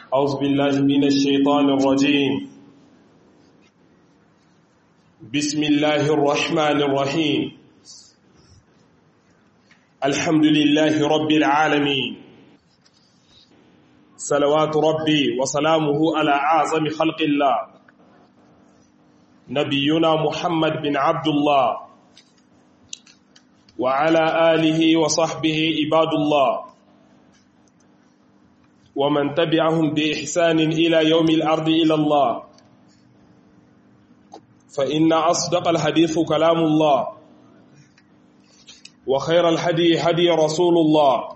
أعوذ بالله من الشيطان الرجيم بسم الله الرحمن الرحيم الحمد لله رب العالمين صلوات ربي وسلامه على أعظم خلق الله نبينا محمد بن عبد الله وعلى آله وصحبه عباد الله ومن تبعهم بإحسان إلى يوم الأرض إلى الله فإن أصدق الحديث كلام الله وخير الحدي هدي رسول الله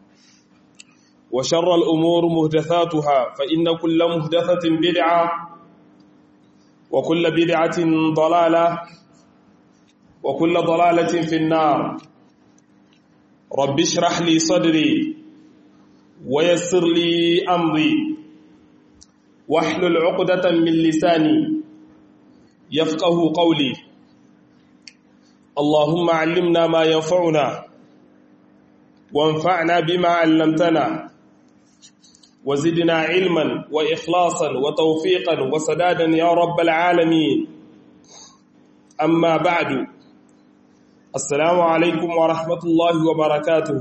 وشر الأمور مهدثاتها فإن كل مهدثة بدعة وكل بدعة ضلالة وكل ضلالة في النار رب اشرح لي صدري ويسر لي أمري واحلل عقدة من لساني يفقه قولي اللهم علمنا ما ينفعنا وانفعنا بما علمتنا وزدنا علما وإخلاصا وتوفيقا وسدادا يا رب العالمين أما بعد السلام عليكم ورحمة الله وبركاته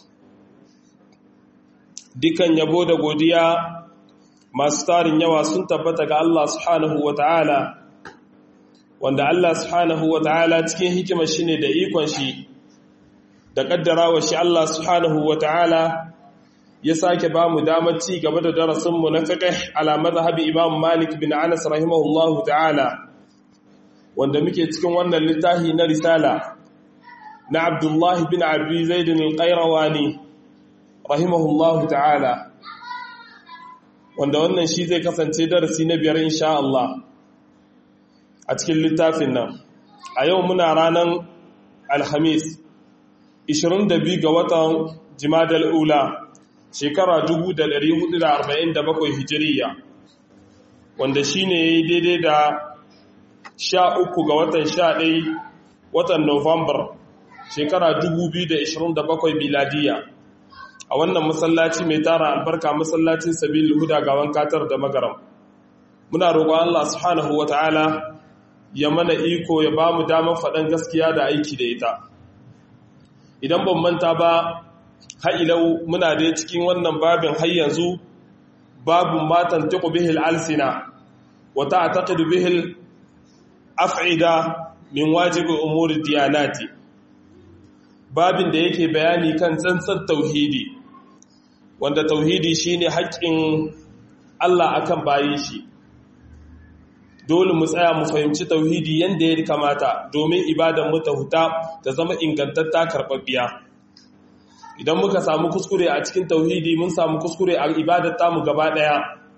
dukan yabo da godiya masu tarin yawa sun tabbata ga Allah subhanahu wa ta'ala wanda Allah subhanahu wa ta'ala cikin hikima shi ne da ikon shi da ƙaddarawa shi Allah subhanahu wa ta'ala ya sake ba mu damar ci gaba da darasinmu na fiqh ala mazhabi Imam Malik bin Anas rahimahullahu ta'ala wanda muke cikin wannan littafi na risala na Abdullahi bin Abi Zaid al-Qayrawani rahimahullahu ta'ala wanda wannan shi zai kasance darasi na biyar insha Allah a cikin littafin nan a yau muna ranar alhamis 22 ga watan jimadal ula shekara 1447 hijiriya wanda shi ne daidai da 13 ga watan 11 watan Nuwambar shekara 2027 miladiya a wannan masallaci mai tara albarka masallacin sabil huda gawan katar da magaram muna roƙon Allah subhanahu wataala ya mana iko ya ba mu damar faɗan gaskiya da aiki da ita idan ban manta ba ha'ilau muna da cikin wannan babin har yanzu babun matan tuku bihil alsina wata a taƙidu bihil af'ida min wajibi umuri diyanati babin da yake bayani kan tsantsar tauhidi wanda tauhidi shine haƙƙin Allah akan bayi shi dole mu tsaya mu fahimci tauhidi yanda ya kamata domin ibadan mu ta huta ta zama ingantatta karɓaɓɓiya idan muka samu kuskure a cikin tauhidi mun samu kuskure a ibadar tamu gaba ɗaya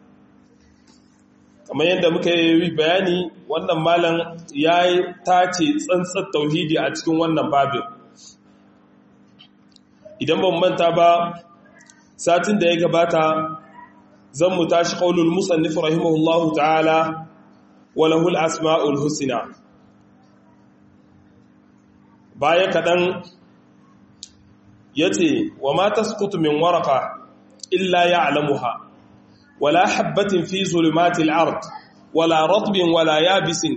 kamar yadda muka yi bayani wannan malam ya tace tsantsar tauhidi a cikin wannan babin idan ban manta ba satin da ya gabata zan mu tashi qaulul musannif rahimahullahu ta'ala wa lahul asmaul husna baya kadan yace wa ma tasqutu min waraqa illa ya'lamuha wala habatin fi zulumatil ard wala ratbin wala yabisin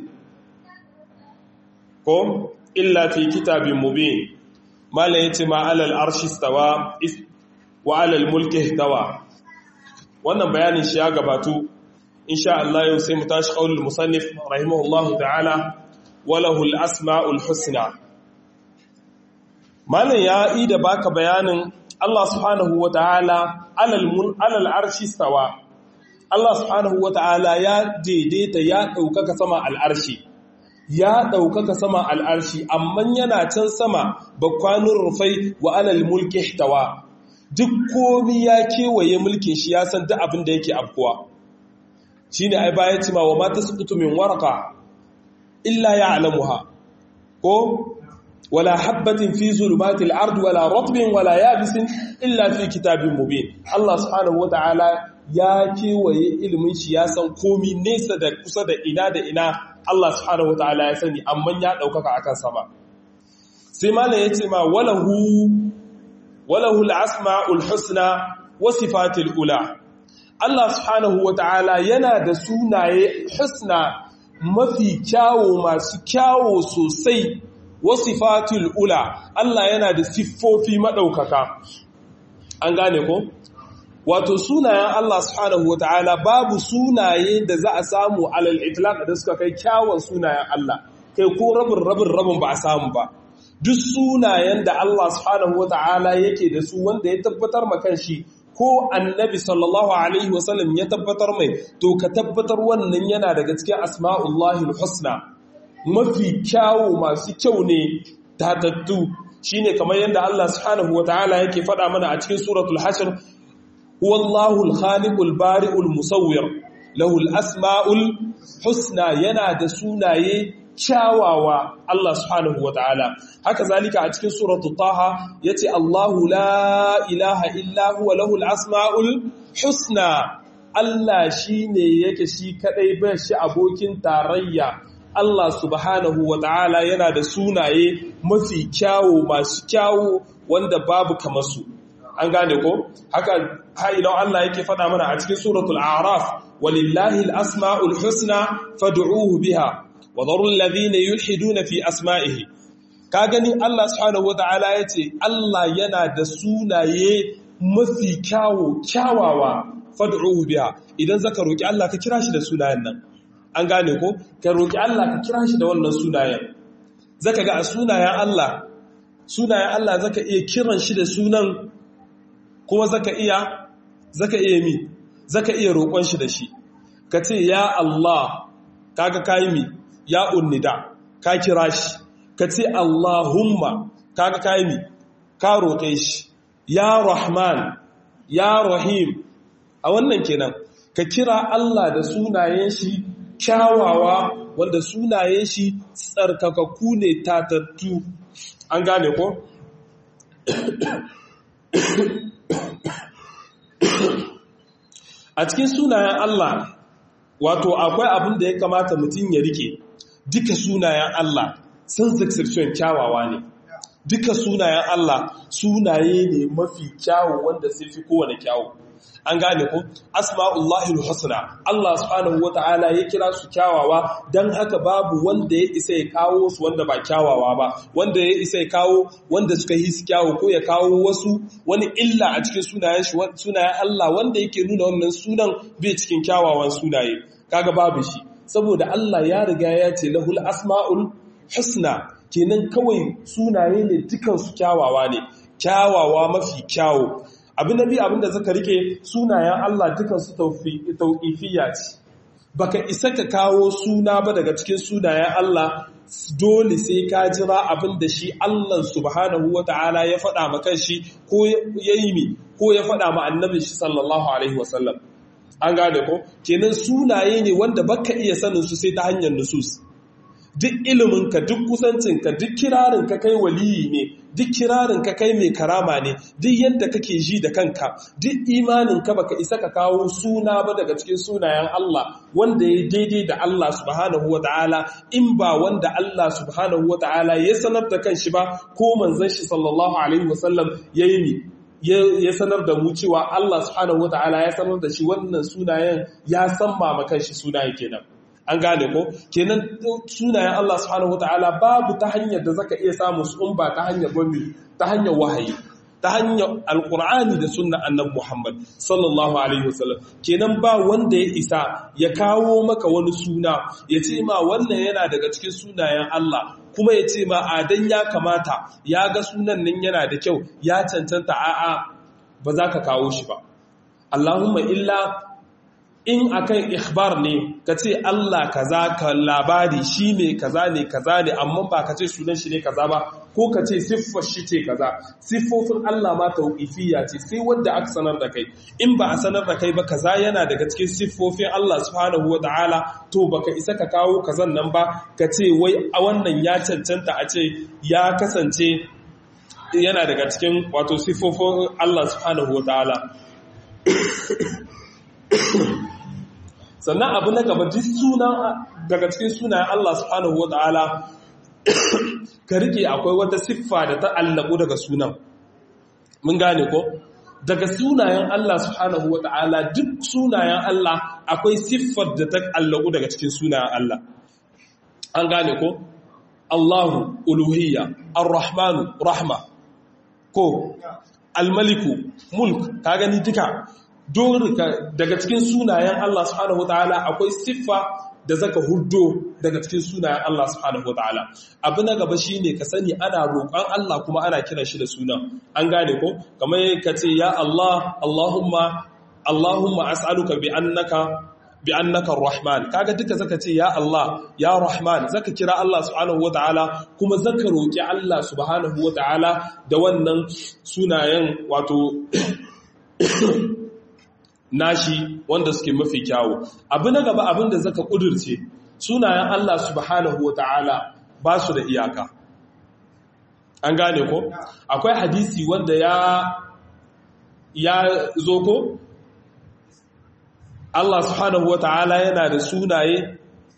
ko illa fi kitabin mubin mala ya ce ma'alal arshi stawa wa alal mulki tawa wannan bayanin shi ya gabatu insha Allah yau sai mu tashi qaulul musannif rahimahullahu ta'ala walahul asmaul husna malan ya yi da baka bayanin Allah subhanahu wa ta'ala alal alal arshi stawa Allah subhanahu wa ta'ala ya daidaita ya ɗaukaka sama al'arshi ya ɗaukaka sama al'arshi amma yana can sama bakwanin rufai wa alal mulki tawa duk komi ya kewaye mulkin shi ya san duk abin da yake afkuwa shi ne ai bayan cima wa mata su min waraka illa ya alamuha ko wala habbatin fi zulumatil ard wala ratbin wala yabisin illa fi kitabin mubin Allah subhanahu wata'ala ya kewaye ilimin shi ya san komi nesa da kusa da ina da ina Allah subhanahu wata'ala ya sani amma ya daukaka akan sama sai malam ya ce ma walahu walahu al-asma'ul husna wa sifatil ula Allah subhanahu wata'ala yana da sunaye husna mafi kyawo masu kyawo sosai wasifatul ula Allah yana da siffofi madaukaka an gane ko wato sunayen Allah subhanahu wata'ala babu sunaye da za a samu alal itlaq da suka kai kyawun sunayen Allah kai ko rabin rabin rabin ba a samu ba duk sunayen da Allah subhanahu wata'ala yake da su wanda ya tabbatar ma kanshi ko annabi sallallahu alaihi wasallam ya tabbatar mai to ka tabbatar wannan yana daga cikin asma'ullahi husna mafi kyawu masu kyau ne tatattu shine kamar yadda Allah subhanahu wata'ala yake faɗa mana a cikin suratul hashr huwallahu al-khaliqul bari'ul musawwir lahu al-asma'ul husna yana da sunaye kyawawa Allah subhanahu wa ta'ala haka zalika a cikin suratu taha yace Allahu la ilaha illa huwa lahul asmaul husna Allah shine yake shi kadai ba shi abokin tarayya Allah subhanahu wa ta'ala yana da sunaye mafi kyawu masu kyawu wanda babu kamar su an gane ko haka ha'ilau Allah yake faɗa mana a cikin suratul a'raf walillahi al-asmaul husna fad'uhu biha وذروا الذين يلحدون في أسمائه ka gani Allah subhanahu wata'ala ya ce Allah yana da sunaye mafi kyawo kyawawa fad'uhu biha idan zaka roki Allah ka kira shi da sunayen nan an gane ko ka roki Allah ka kira shi da wannan sunayen zaka ga a sunayen Allah sunayen Allah zaka iya kiran shi da sunan kuma zaka iya zaka iya mi zaka iya roƙon shi da shi ka ce ya Allah kaga kai mi ya unnida ka kira shi ka ce Allahumma kaga kai mi ka roƙe shi ya Rahman ya Rahim a wannan kenan ka kira Allah da sunayen shi kyawawa wanda sunayen shi tsarkakakku ne tatattu an gane ko a cikin sunayen Allah wato akwai abin da ya kamata mutum ya rike duka sunayen Allah sun exception kyawawa ne duka sunayen Allah sunaye ne mafi kyawu wanda sai fi kowane kyawu an gane ko asma'ullahi husna Allah subhanahu wata'ala ya kira su kyawawa dan haka babu wanda ya isa ya kawo su wanda ba kyawawa ba wanda ya isa ya kawo wanda suka yi su kyawu ko ya kawo wasu wani illa a cikin sunayen shi sunayen Allah wanda yake nuna wannan sunan bai cikin kyawawan sunaye kaga babu shi saboda Allah ya riga ya ce lahul asma'ul husna kenan kawai sunaye ne dukan su kyawawa ne kyawawa mafi kyawu abin da bi abin da zaka rike sunayen Allah dukan su tauqifiyya ce baka isa ka kawo suna ba daga cikin sunayen Allah dole sai ka jira abin da shi Allah subhanahu wata'ala ya faɗa maka shi ko yayi mi ko ya faɗa ma annabi shi sallallahu alaihi wasallam an gane ko kenan sunaye ne wanda baka iya sanin su sai ta hanyar nusus duk iliminka duk kusancinka duk kirarinka kai waliyi ne duk kirarinka kai mai karama ne duk yadda kake ji da kanka duk imaninka baka isa ka kawo suna ba daga cikin sunayen Allah wanda ya daidai da Allah subhanahu wa ta'ala in ba wanda Allah subhanahu wa ta'ala ya sanar da kanshi ba ko manzon shi sallallahu alaihi wasallam yayi mi ya sanar da mu cewa Allah subhanahu wa ta'ala ya sanar da shi wannan sunayen ya san ma kanshi sunaye kenan an gane ko kenan sunayen Allah subhanahu wataala babu ta hanyar da zaka iya samu su in ba ta hanyar gwamni ta hanyar wahayi ta hanyar alkur'ani da sunna annabi Muhammad sallallahu alaihi wasallam kenan ba wanda ya isa ya kawo maka wani suna ya ce ma wannan yana daga cikin sunayen Allah kuma ya ce ma adan ya kamata ya ga sunan nan yana da kyau ya cancanta a'a ba za ka kawo shi ba Allahumma illa in akan ikhbar ne ka ce Allah kaza ka labari shi ne kaza ne kaza ne amma ba ka ce sunan shi ne kaza ba ko ka ce siffar shi ce kaza siffofin Allah ma tauqifiyya ce sai wanda aka sanar da kai in ba a sanar da kai ba kaza yana daga cikin siffofin Allah subhanahu wataala to baka isa ka kawo kazan nan ba ka ce wai a wannan ya cancanta a ce ya kasance yana daga cikin wato siffofin Allah subhanahu wataala sannan abu na gaba duk suna daga cikin sunayen Allah subhanahu wa ta'ala ka rike akwai wata siffa da ta allabu daga sunan mun gane ko daga sunayen Allah subhanahu wa ta'ala duk sunayen Allah akwai siffar da ta allaku daga cikin sunayen Allah an gane ko Allahu uluhiyya ar-rahmanu rahma ko al-maliku mulk ka gani duka daga cikin sunayen Allah subhanahu wa ta'ala akwai siffa da zaka huddo daga cikin sunayen Allah subhanahu wataala abu na gaba shine ka sani ana roƙon Allah kuma ana kiran shi da sunan an gane ko kamar ka ce ya Allah Allahumma Allahumma as'aluka bi annaka bi annaka rahman kaga duka zaka ce ya Allah ya rahman zaka kira Allah subhanahu wataala kuma zaka roƙi Allah subhanahu wataala da wannan sunayen wato nashi wanda suke mafi kyawu abu na gaba abin da zaka kudurce sunayen Allah subhanahu wata'ala ba su da iyaka an gane ko akwai hadisi wanda ya ya zo ko Allah subhanahu wata'ala yana da sunaye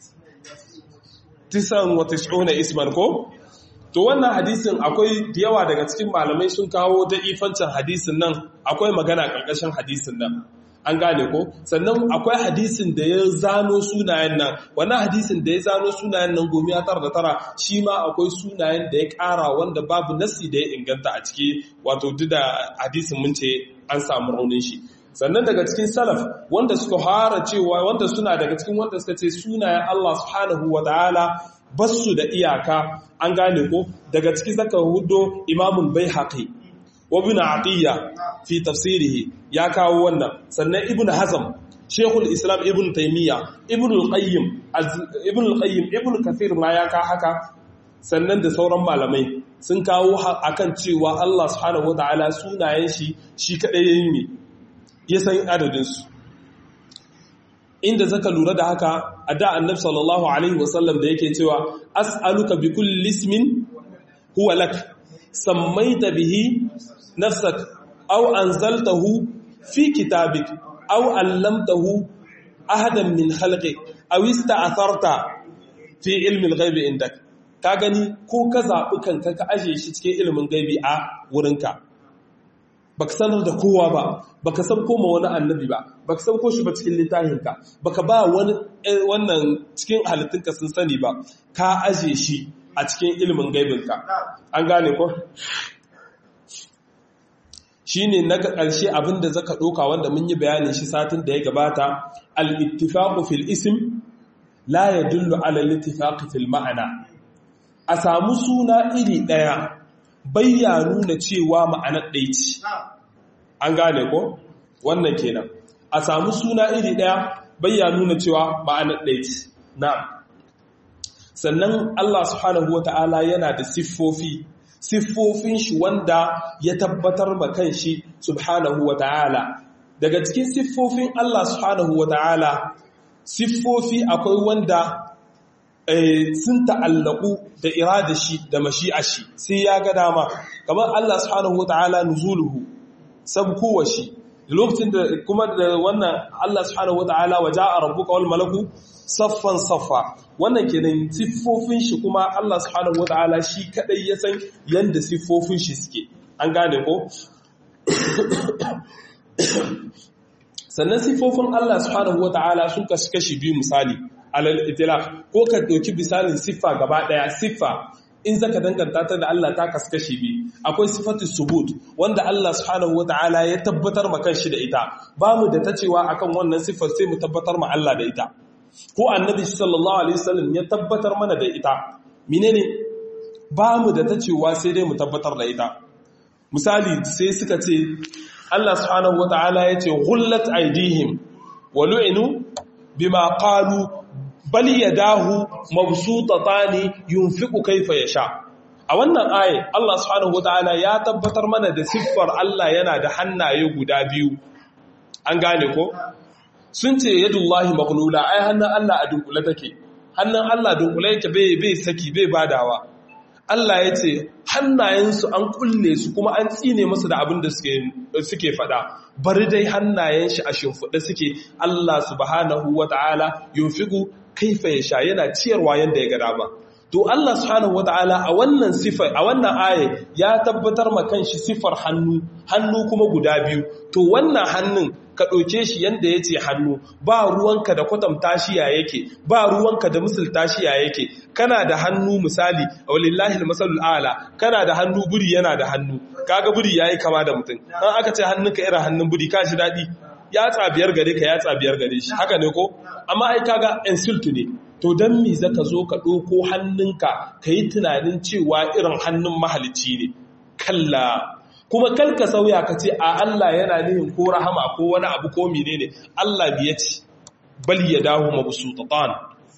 tisan wa tis'una isman ko to wannan hadisin akwai da yawa daga cikin malamai sun kawo da ifancin hadisin nan akwai magana ƙarƙashin hadisin nan an gane ko sannan akwai hadisin da ya zano sunayen nan wannan hadisin da ya zano sunayen nan gomi ya tara da tara shi ma akwai sunayen da ya ƙara wanda babu nasi da ya inganta a ciki wato duk da hadisin mun ce an samu raunin shi sannan daga cikin salaf wanda suka fara cewa wanda suna daga cikin wanda suka ce sunayen Allah subhanahu wa ta'ala basu da iyaka an gane ko daga ciki zaka hudo imamul baihaqi wa ibn atiya fi tafsirihi ya kawo wannan sannan ibn hazm shekul islam ibn taymiya ibn al-qayyim ibn al-qayyim ibn kathir ma ya ka haka sannan da sauran malamai sun kawo akan cewa Allah subhanahu wataala sunayen shi shi kadai yayin ne ya san adadin su inda zaka lura da haka a da annabi sallallahu alaihi wasallam da yake cewa as'aluka bi kulli ismin huwa lak sammaita bihi nafsak aw anzaltahu fi kitabik aw allamtahu ahadan min khalqik aw ista'tharta fi ilmi al-ghaibi indak ka gani ko ka zabi kanka ka aje shi cikin ilimin gaibi a wurinka baka sanar da kowa ba baka san koma wani annabi ba baka san ko shi ba cikin littafinka baka ba wani wannan cikin halittunka sun sani ba ka aje shi a cikin ilimin gaibinka an gane ko shi ne na ƙarshe abinda zaka ɗoka wanda mun yi bayanin shi satin da ya gabata al-ittifaqu fil ism la yadullu ala al-ittifaqi fil ma'ana a samu suna iri ɗaya bayya nuna cewa ma'anar ɗaya ce an gane ko wannan kenan a samu suna iri ɗaya bayya nuna cewa ma'anar ɗaya ce na'am sannan Allah subhanahu wata'ala yana da siffofi siffofin shi wanda ya tabbatar ma kan shi subhanahu wata'ala daga cikin siffofin Allah subhanahu wata'ala siffofi akwai wanda sun ta'allaku da irada shi da mashi'a shi sai ya ga dama kamar Allah subhanahu wata'ala nuzuluhu sabkowa shi lokacin da kuma da wannan Allah subhanahu wata'ala wa ja'a rabbuka wal malaku saffan saffa wannan kenan siffofin shi kuma Allah subhanahu wata'ala shi kadai ya san yanda siffofin shi suke an gane ko sannan siffofin Allah subhanahu wata'ala sun kashi kashi biyu misali alal itilaf ko ka dauki misalin siffa gaba daya siffa in zaka danganta ta da Allah ta kaskashi bi akwai sifatu subut wanda Allah subhanahu wataala ya tabbatar ma kanshi da ita bamu da tacewa akan wannan siffar sai mu tabbatar ma Allah da ita ko annabi sallallahu alaihi wasallam ya tabbatar mana da ita menene bamu da tacewa sai dai mu tabbatar da ita misali sai suka ce Allah subhanahu wataala ya ce ghullat aydihim wa lu'inu bima qalu bal yadahu mabsutatani yunfiqu kayfa yasha a wannan aye Allah subhanahu wataala ya tabbatar mana da siffar Allah yana da hannaye guda biyu an gane ko sun ce yadullahi maghlula ai hannun Allah a dunkule take hannun Allah dunkule yake bai bai saki bai badawa Allah ya ce hannayensu an kulle su kuma an tsine musu da abin da suke fada bari dai hannayen shi a shimfiɗe suke Allah subhanahu wata'ala yunfiqu kaifa ya sha yana ciyarwa yanda ya ga dama to Allah subhanahu wataala a wannan sifar a wannan aya ya tabbatar ma kanshi sifar hannu hannu kuma guda biyu to wannan hannun ka ɗauke shi yanda ya ce hannu ba ruwanka da kwatanta shi ya yake ba ruwanka da misalta shi ya yake kana da hannu misali walillahi masalul ala kana da hannu buri yana da hannu kaga buri yayi kama da mutum an aka ce hannunka irin hannun buri ka shi daɗi ya tsabiyar gare ka ya tsabiyar gare shi haka ne ko amma ai kaga insult ne to don me zaka zo ka ɗauko hannunka ka yi tunanin cewa irin hannun mahalicci ne kalla kuma kalka sauya ka ce a Allah yana nihin ko rahama ko wani abu ko menene Allah biya ce bal ya dahu mabsutatan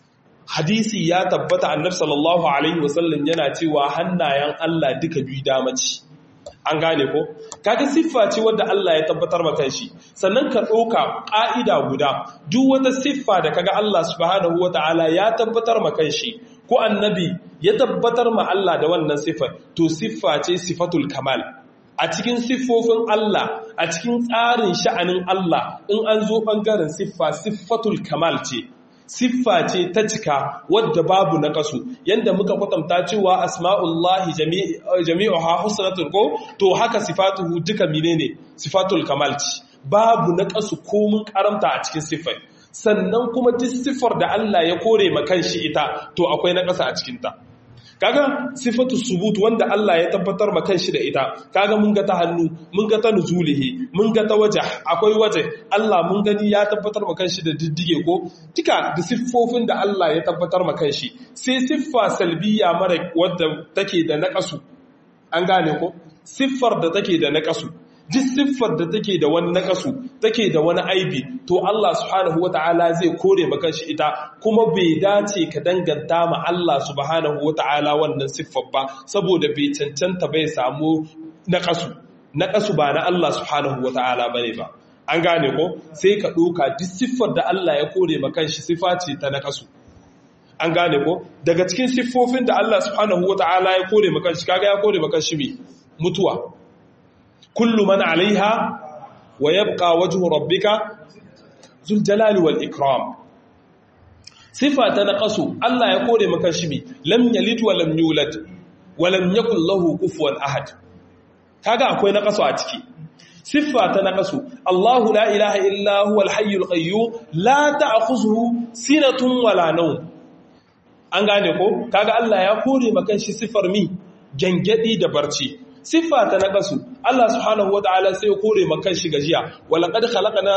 hadisi ya tabbata annabi sallallahu alaihi wasallam yana cewa hannayen Allah duka biyu dama ce an gane ko kaga siffa ce wadda Allah ya tabbatar maka shi sannan ka ɗauka ƙa'ida guda duk wata siffa da kaga Allah subhanahu wata'ala ya tabbatar maka shi ko annabi ya tabbatar ma Allah da wannan siffar to siffa ce sifatul kamal a cikin siffofin Allah a cikin tsarin sha'anin Allah in an zo ɓangaren siffa siffatul kamal ce siffa ce ta cika wadda babu na kasu yadda muka kwatanta cewa asma'ullahi jami'uha husnatul ko to haka sifatuhu duka menene sifatul kamal ce babu na kasu komun karamta a cikin siffar sannan kuma duk siffar da Allah ya kore ma kanshi ita to akwai na kasa a cikin ta kaga sifatu subut wanda Allah ya tabbatar ma kanshi da ita kaga mun ga ta hannu mun ga ta nuzulihi mun ga ta waje akwai waje Allah mun gani ya tabbatar ma kanshi da diddige ko duka da siffofin da Allah ya tabbatar ma kanshi sai siffa salbiya mara wadda take da naqasu an gane ko siffar da take da naqasu duk siffar da take da wani nakasu take da wani aibi to Allah subhanahu wata'ala zai kore maka shi ita kuma bai dace ka danganta ma Allah subhanahu wata'ala wannan siffar ba saboda bai cancanta bai samu nakasu nakasu ba na Allah subhanahu wata'ala bane ba an gane ko sai ka ɗauka duk siffar da Allah ya kore maka shi siffa ce ta nakasu an gane ko daga cikin siffofin da Allah subhanahu wata'ala ya kore maka shi kaga ya kore maka shi mutuwa kullu man alaiha wa yabqa wajhu rabbika zul jalali wal ikram sifa ta naqasu Allah ya kore maka shi lam yalid wa lam yulad wa lam yakul lahu kufuwan ahad kaga akwai naqasu a ciki siffa ta naqasu Allahu la ilaha illa huwa al hayyul qayyum la ta'khuzuhu sinatun wala nawm an gane ko kaga Allah ya kore maka shi sifar mi gangadi da barci siffa ta naqasu Allah subhanahu wataala sai ya kore maka shi gajiya walaqad khalaqna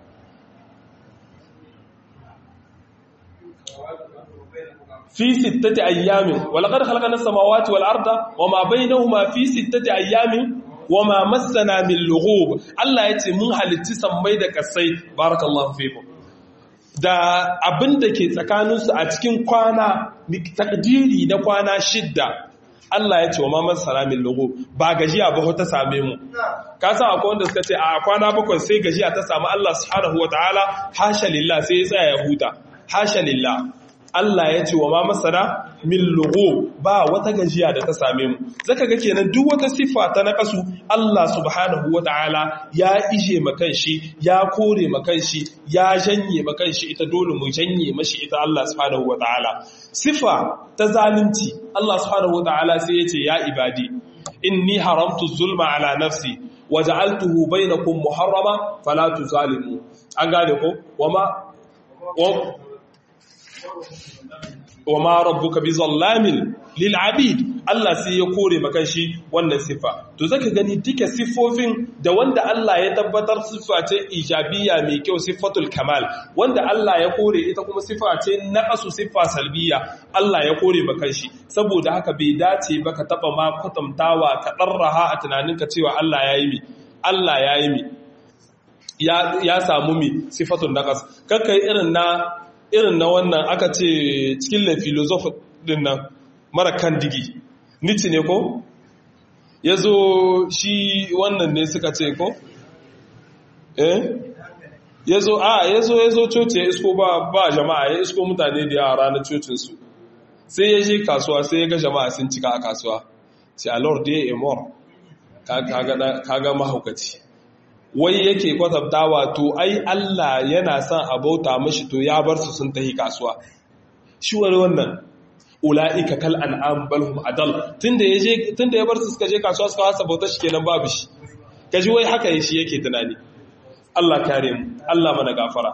fi sittati ayyamin walaqad khalaqna as-samawati wal arda wama bainahuma fi sittati ayyamin wama massana min lughub Allah yace mun halitti sammai da kasai barakallahu fikum da abin da ke tsakaninsu a cikin kwana takdiri na kwana shidda Allah ya ce wa mamar salamin logo ba gajiya ba ta same mu ka san akwai wanda suka ce a kwana bakwai sai gajiya ta samu Allah subhanahu wataala hasha lillah sai ya tsaya ya huta hasha lillah Allah ya ce wa ma masana min lugo ba wata gajiya da ta same mu zaka ga kenan duk wata siffa ta naqasu Allah subhanahu wataala ya ije makan shi ya kore makan shi ya janye makan shi ita dole mu janye mashi ita Allah subhanahu wataala siffa ta zalunci Allah subhanahu wataala sai ya ce ya ibadi inni haramtu zulma ala nafsi waja'altuhu bainakum muharrama fala tuzalimu an gane ko wama wa ma rabbuka bi zallamin lil abid Allah sai ya kore maka shi wannan sifa to zaka gani duka siffofin da wanda Allah ya tabbatar siffa ce ijabiyya mai kyau siffatul kamal wanda Allah ya kore ita kuma siffa ce naqasu siffa salbiya Allah ya kore maka shi saboda haka bai dace ba ka taba ma kwatantawa ka darraha a tunaninka cewa Allah yayi mi Allah yayi mi ya ya samu mi sifatul naqas kakkai irin na irin na wannan aka ce cikin la filosof din nan mara kan digi nici ne ko ya zo shi wannan ne suka ce ko eh ya zo a ya zo ya zo coci ya isko ba jama'a ya isko mutane da yara na cocinsu sai ya je kasuwa sai ya ga jama'a sun cika a kasuwa sai a lord ya emor kaga mahaukaci wai yake kwatanta wato ai Allah yana son a bauta mashi to ya bar su sun tahi kasuwa shi wani wannan ula'ika kal an'am bal hum adal tunda yaje tunda ya bar su suka je kasuwa suka wasa bauta shi kenan babu shi kaji wai haka shi yake tunani Allah kare mu Allah mana gafara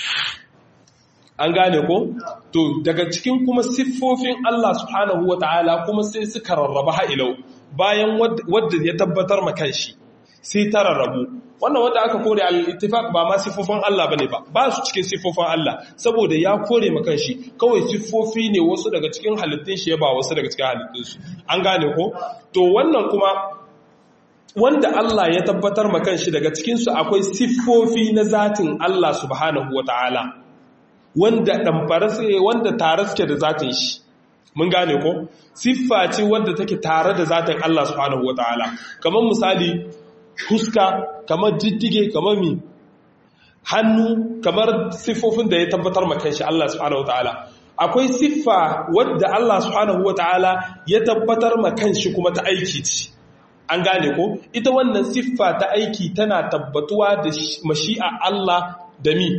an gane ko to daga cikin kuma siffofin Allah subhanahu wataala kuma sai suka rarraba ha'ilau bayan wadda ya tabbatar ma kanshi sai ta rarrabu wannan wanda aka kore al-ittifaq ba ma siffofin Allah bane ba ba su cikin siffofin Allah saboda ya kore ma kanshi kawai siffofi ne wasu daga cikin halittun shi ya ba wasu daga cikin halittun su an gane ko to wannan kuma wanda Allah ya tabbatar ma kanshi daga cikin su akwai siffofi na zatin Allah subhanahu wataala wanda damfara sai wanda tare suke da zatin shi mun gane ko siffa ce wadda take tare da zatin Allah subhanahu wataala kamar misali huska kamar jiddige kamar mi hannu kamar siffofin da ya tabbatar ma kanshi Allah subhanahu wataala akwai siffa wadda Allah subhanahu wataala ya tabbatar ma kanshi kuma ta aiki ce an gane ko ita wannan siffa ta aiki tana tabbatuwa da mashi'a Allah da mi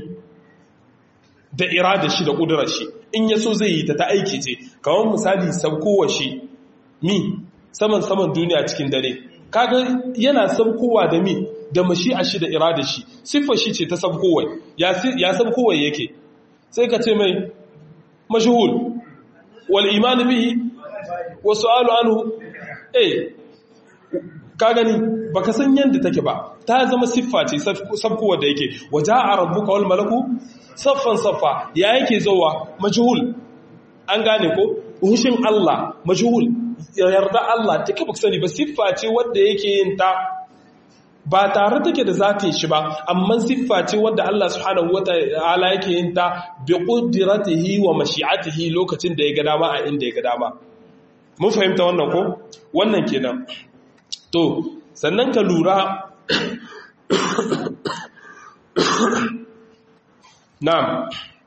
da irada shi da ƙudurar shi in yaso zai yi ta ta aiki ce kawai misali saukowa shi mi saman saman duniya cikin dare kaga yana saukowa da mi da mashi'a shi da irada shi siffar shi ce ta saukowa ya saukowa yake sai ka ce mai mashhul wal iman bihi wa su'alu anhu eh ka gani baka san yanda take ba ta zama siffa ce sabkowa da yake waja'a rabbuka wal malaku saffan saffa ya yake zowa majhul an gane ko hushin Allah majhul yarda Allah take baka sani ba siffa ce wanda yake yin ta ba tare take da zatin shi ba amma siffa ce wanda Allah subhanahu wataala yake yin ta bi qudratihi wa mashi'atihi lokacin da ya ga dama a inda ya ga dama mun fahimta wannan ko wannan kenan to sannan ka lura na'am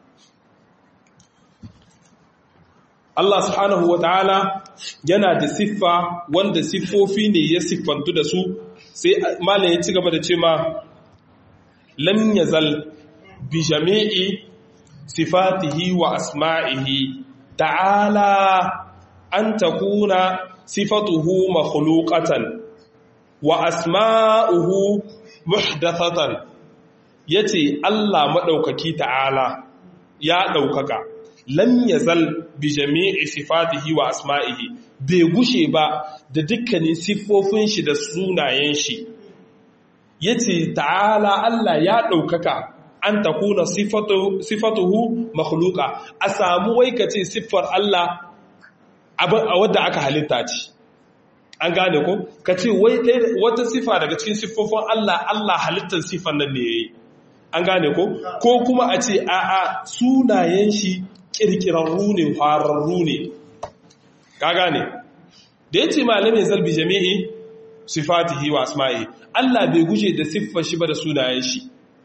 Allah subhanahu wa ta'ala yana da siffa wanda siffofi ne ya siffantu da su sai malam ya ci gaba da ce ma lam yazal bi jami'i sifatihi wa asma'ihi ta'ala an takuna sifatuhu makhluqatan wa asma'uhu muhdathatan yace Allah madaukaki ta'ala ya daukaka lam yazal bi jami'i sifatihi wa asma'ihi bai gushe ba da dukkanin siffofin shi da sunayen shi yace ta'ala Allah ya daukaka an takuna sifatu sifatuhu makhluqa a samu wai kace siffar Allah a wadda aka halitta ce an gane ko ka ce wata sifa daga cikin siffofin Allah Allah halittar siffan nan ne ya yi an gane ko ko kuma a ce a'a sunayen shi kirkirarru ne fararru ne ka gane da ya ce malamin zalbi jami'i sifatihi wa asma'i Allah bai guje da siffar shi ba da sunayen shi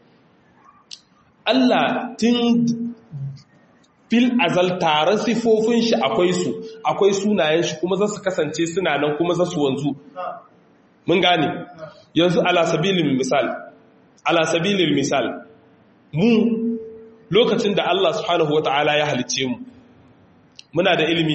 Allah tun fil azal tare sifofin shi akwai su akwai sunayen shi kuma za su kasance suna nan kuma za su wanzu mun gane yanzu ala sabilin misal ala sabilin misal mu lokacin da Allah subhanahu wata'ala ya halice mu muna da ilimi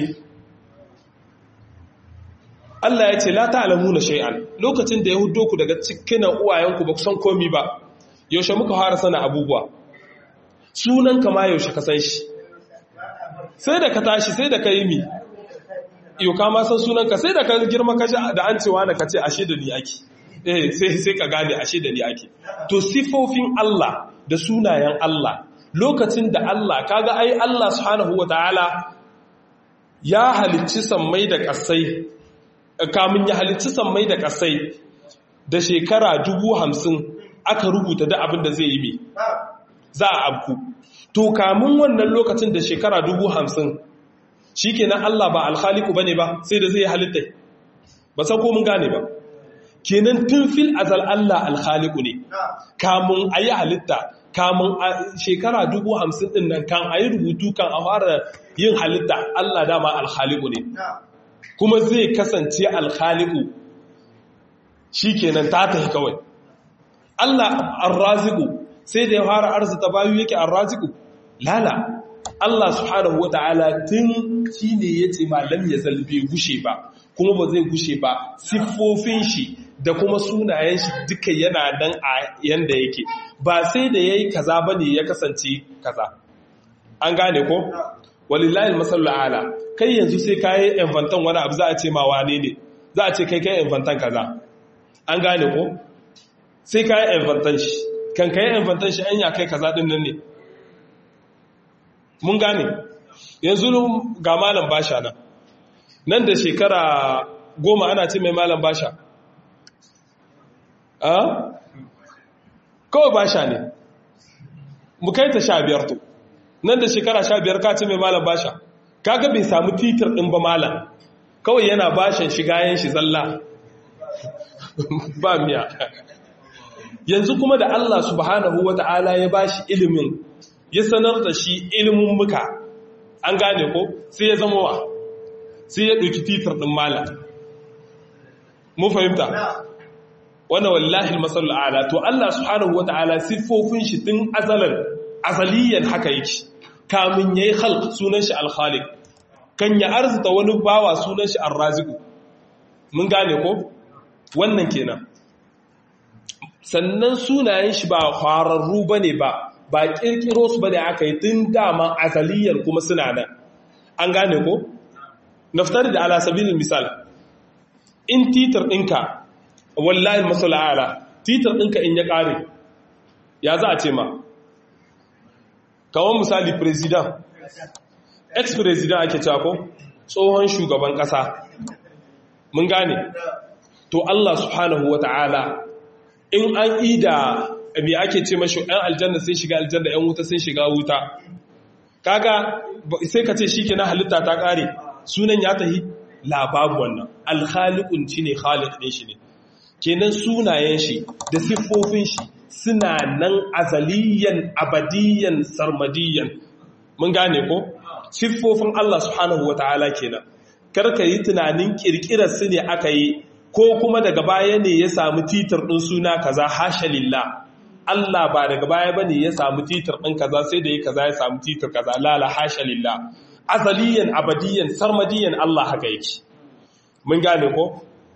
Allah ya ce la ta'lamuna shay'an lokacin da ya huddo ku daga cikin uwayenku ba ku san komi ba yaushe muka fara sana abubuwa sunan kama yaushe ka san shi sai da ka tashi sai da ka yi mi yau ka ma san sunanka sai da ka girma ka da an cewa na ka ce ashe da ni ake eh sai sai ka gane ashe da ni ake to sifofin Allah da sunayen Allah lokacin da Allah kaga ai Allah subhanahu wataala ya halicci sammai da kasai kamun ya halicci sammai da kasai da shekara dubu hamsin aka rubuta da abin da zai yi mi za a abku to kamun wannan lokacin da shekara dubu hamsin shi kenan Allah ba alhaliku ba ne ba sai da zai halitta ba san ko mun gane ba kenan tun fil azal Allah alhaliku ne kamun a yi halitta kamun a shekara dubu hamsin din nan kan a yi rubutu kan a fara yin halitta Allah dama alhaliku ne kuma zai kasance alhaliku shi kenan ta tafi kawai Allah arraziku sai da ya fara arzita bayu yake arraziku lala Allah subhanahu wata'ala tun shi ne ya ce malam ya zalbe gushe ba kuma ba zai gushe ba siffofin shi da kuma sunayen shi duka yana nan a yanda yake ba sai da yayi kaza bane ya kasance kaza an gane ko walillahi masallu ala kai yanzu sai kai inventan wani abu za a ce ma wane ne za a ce kai kai inventan kaza an gane ko sai kai inventan shi kan kai inventan shi anya kai kaza din nan ne mun gane yanzu ga malam basha nan nan da shekara goma ana ce mai malam basha a kawai basha ne mu kai ta sha biyar to nan da shekara sha biyar ka ce mai malam basha kaga bai samu titir ɗin ba malam kawai yana bashan shigayen shi zalla ba miya yanzu kuma da Allah subhanahu wa ta'ala ya bashi ilimin ya sanar da shi ilimin muka an gane ko sai ya zama wa sai ya ɗauki titir ɗin malam mun fahimta wannan wallahi masallu ala to Allah subhanahu wa ta'ala siffofin shi tun azalan azaliyan haka yake kamun yayi khalq sunan shi al-khaliq kan ya arzuta wani bawa sunan shi ar-raziq mun gane ko wannan kenan sannan sunayen shi ba kwararru bane ba ba kirkiro su bane aka yi tun dama azaliyan kuma suna nan an gane ko naftari da ala sabilin misal in titar ɗinka wallahi masala'ala titar ɗinka in ya ƙare ya za a ce ma kawon misali president ex-president ake cako tsohon shugaban ƙasa mun gane to Allah subhanahu wa ta'ala in an ida me ake ce mashi ‘yan aljanna sun shiga aljanna ‘yan wuta sun shiga wuta kaga sai ka ce shi ke na halitta ta ƙare sunan ya tahi lababu wannan alhalikun shi ne halik ɗin shi ne kenan sunayen shi da siffofin shi suna nan azaliyan abadiyan sarmadiyan mun gane ko siffofin Allah subhanahu wa ta'ala kenan karka yi tunanin kirkirar su ne aka yi ko kuma daga baya ne ya samu titar ɗin suna kaza hasha lillah Allah ba daga baya bane ya samu titar ɗin kaza sai da ya kaza ya samu titar kaza lala hasha lillah azaliyan abadiyan sarmadiyan Allah haka yake mun gane ko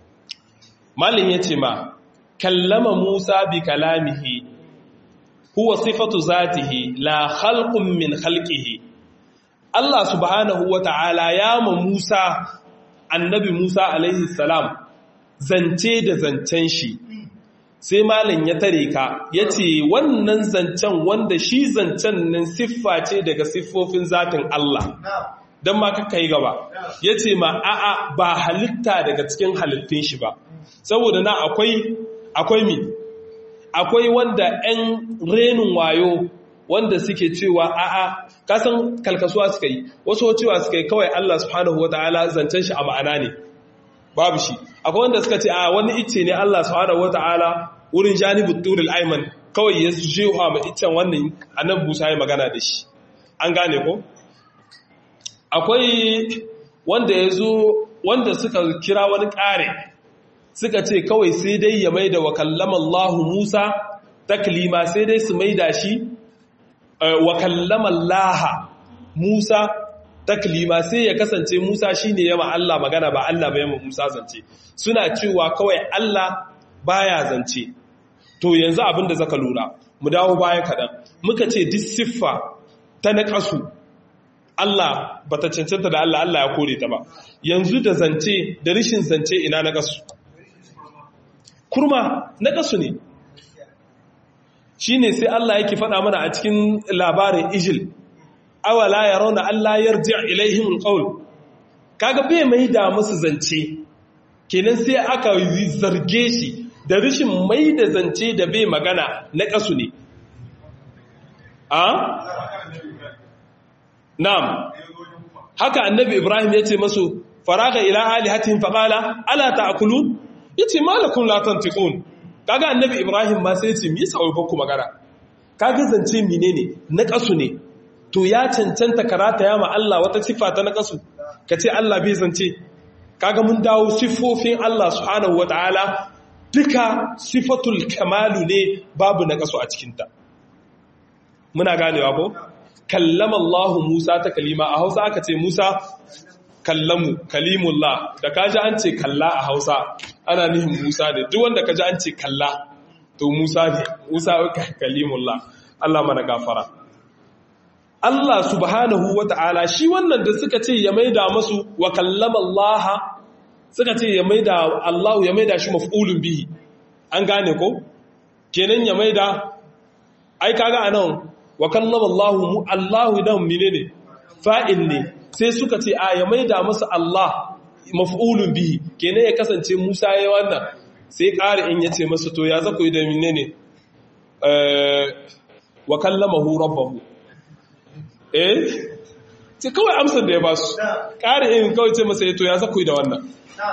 malin yace ma kallama Musa bi kalamihi huwa sifatu zatihi la khalqun min khalqihi Allah subhanahu wata'ala ya ma Musa annabi Musa alaihi salam zance da zancen shi sai malin ya tare ka ya ce wannan zancen wanda shi zancen nan siffa ce daga siffofin zatin Allah don ma kakka yi gaba ya ce ma a'a ba halitta daga cikin halittun shi ba saboda na akwai akwai mi akwai wanda 'yan renin wayo wanda suke cewa a'a kasan kalkasuwa suka yi wasu cewa suka yi kawai Allah subhanahu wa ta'ala zancen shi a ma'ana ne babu shi akwai wanda suka ce a wani icce ne Allah subhanahu wata'ala wurin janibut turil ayman kawai ya jewa ma iccen wannan annabi Musa ya magana da shi an gane ko akwai wanda yazo wanda suka kira wani kare suka ce kawai sai dai ya maida wa kallama Allah Musa taklima sai dai su maida shi wa kallama Allah Musa taklima sai ya kasance Musa shine yama Allah magana ba Allah ba yama Musa zance suna cewa kawai Allah baya zance to yanzu abin da zaka lura mu dawo baya kadan muka ce duk siffa ta naqasu Allah bata cancanta da Allah Allah ya kore ta ba yanzu da zance da rishin zance ina naqasu kurma naqasu ne shine sai Allah yake faɗa mana a cikin labarin Ijil awala ya rauna Allah yarji ilaihim alqaul kaga bai mai da musu zance kenan sai aka zarge shi da rishin mai da zance da bai magana na kasu ne a na'am haka annabi Ibrahim ya ce masu faraga ila alihatihim faqala ala ta'kulun yace malakum la tantiqun kaga annabi Ibrahim ma sai ya ce me yasa wai ku magana kaga zance menene na kasu ne to ya cancanta karata ya ma Allah wata siffa ta naqasu kace Allah bai zance kaga mun dawo siffofin Allah subhanahu wataala duka sifatul kamalu ne babu naqasu a cikin ta muna ganewa ko kallama Allah Musa ta kalima a Hausa aka ce Musa kallamu kalimullah da kaji an ce kalla a Hausa ana nihin Musa ne duk wanda kaji an ce kalla to Musa ne Musa kalimullah Allah mana gafara Allah subhanahu wata'ala shi wannan da suka ce ya maida masu wa kallama Allah suka ce ya maida Allah ya maida shi maf'ulun bihi an gane ko kenan ya maida ai kaga anan wa kallama Allah mu Allah dan menene fa'il ne sai suka ce a ya maida masa Allah maf'ulun bihi kenan ya kasance Musa yayin wannan sai ƙari in yace masa to ya zaku da menene eh wa kallamahu rabbahu eh ce kawai amsar da ya ba su ƙari in kawai ce masa to ya zaku da wannan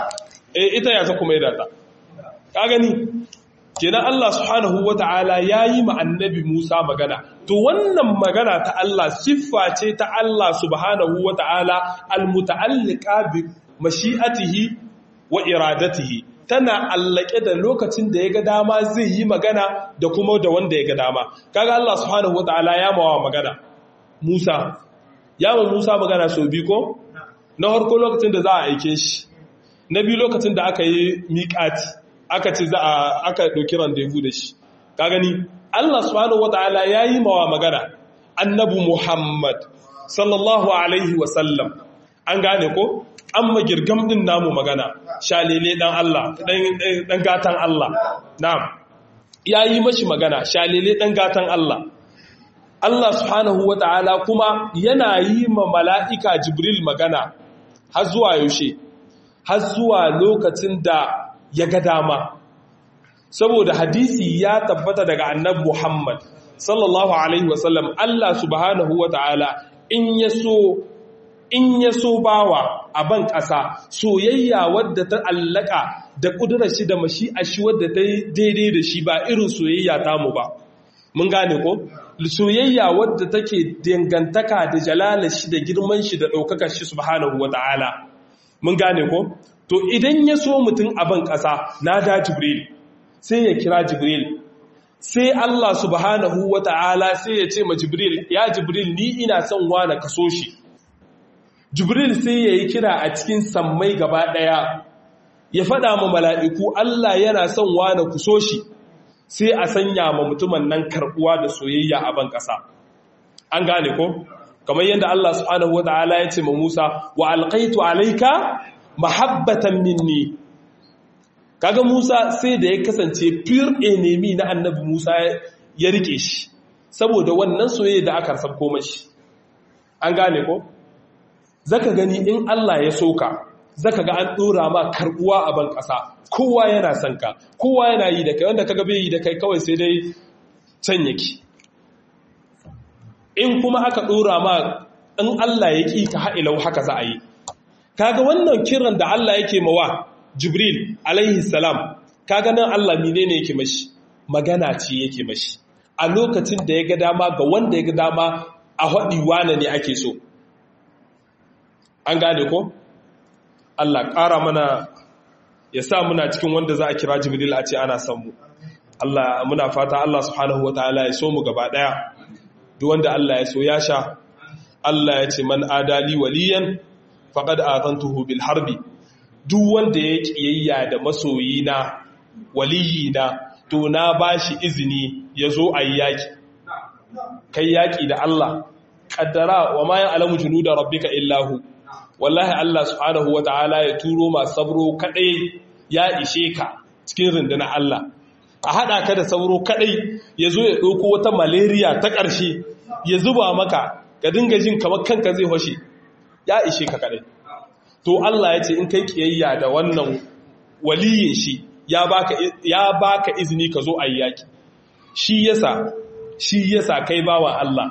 eh ita ya zaku maida ta ka gani kenan Allah subhanahu wata'ala yayi ma annabi Musa magana to wannan magana ta Allah siffa ce ta Allah subhanahu wata'ala almuta'alliqa bi mashi'atihi wa iradatihi tana allake da lokacin da yaga dama zai yi magana da kuma da wanda yaga dama kaga Allah subhanahu wata'ala ya mawa magana Musa ya ma Musa magana so bi ko na harko lokacin da za a aike shi na biyu lokacin da aka yi miƙati aka ce za a aka ɗauki randevu da shi ka gani Allah subhanahu wataala yayi mawa magana annabi Muhammad sallallahu alaihi wasallam an gane ko amma girgam din namu magana shalele dan Allah dan dan gatan Allah na'am yayi mashi magana shalele dan gatan Allah Allah subhanahu wataala kuma yana yi ma mala'ika Jibril magana har zuwa yaushe har zuwa lokacin da ya ga dama saboda hadisi ya tabbata daga annab Muhammad sallallahu alaihi wasallam Allah subhanahu wata'ala in ya so in ya so bawa a ban ƙasa soyayya wadda ta allaka da ƙudurar shi da mashi a shi wadda ta daidai da shi ba irin soyayya tamu ba mun gane ko soyayya wadda take dangantaka da jalalar shi da girman shi da ɗaukakar shi subhanahu wata'ala mun gane ko to idan ya so mutum abin ƙasa na da jibril sai ya kira jibril sai Allah subhanahu wa ta'ala sai ya ce ma jibril ya jibril ni ina son wane ka so shi jibril sai ya yi kira a cikin sammai gaba ɗaya ya faɗa ma mala'iku Allah yana son wane ku so shi sai a sanya ma mutumin nan karɓuwa da soyayya a ban ƙasa an gane ko kamar yadda Allah subhanahu wa ta'ala ya ce ma Musa wa alƙaitu alaika mahabbatan minni kaga Musa sai da ya kasance pure enemy na annabi Musa ya rike shi saboda wannan soyayya da aka sabko mashi an gane ko zaka gani in Allah ya soka zaka ga an dora ma karbuwa a ban kasa kowa yana son ka kowa yana yi da kai wanda kaga bai yi da kai kawai sai dai can yake in kuma aka dora ma in Allah ya ki ka ha'ilau haka za a yi kaga wannan kiran da Allah yake mawa Jibril alaihi salam kaga nan Allah menene yake mashi magana ce yake mashi a lokacin da ya ga dama ga wanda ya ga dama a haɗi wane ne ake so an gane ko Allah ƙara mana ya sa muna cikin wanda za a kira Jibril a ce ana son mu Allah muna fata Allah subhanahu wataala ya so mu gaba daya duk wanda Allah ya so ya sha Allah ya ce man adali waliyan faqad azantuhu bil harbi duk wanda ya kiyayya da masoyina waliyina to na bashi izini ya zo a yi yaki kai yaki da Allah kaddara wa ma ya'lamu junuda rabbika illahu wallahi Allah subhanahu wata'ala ya turo ma sabro kadai ya ishe ka cikin rundunar Allah a hada ka da sauro kadai ya zo ya ɗauko wata malaria ta ƙarshe ya zuba maka ka dinga jin kamar kanka zai hoshe ya ishe ka kadai to Allah ya ce in kai kiyayya da wannan waliyin shi ya baka ya baka izini ka zo ayi yaki shi yasa shi yasa kai bawa Allah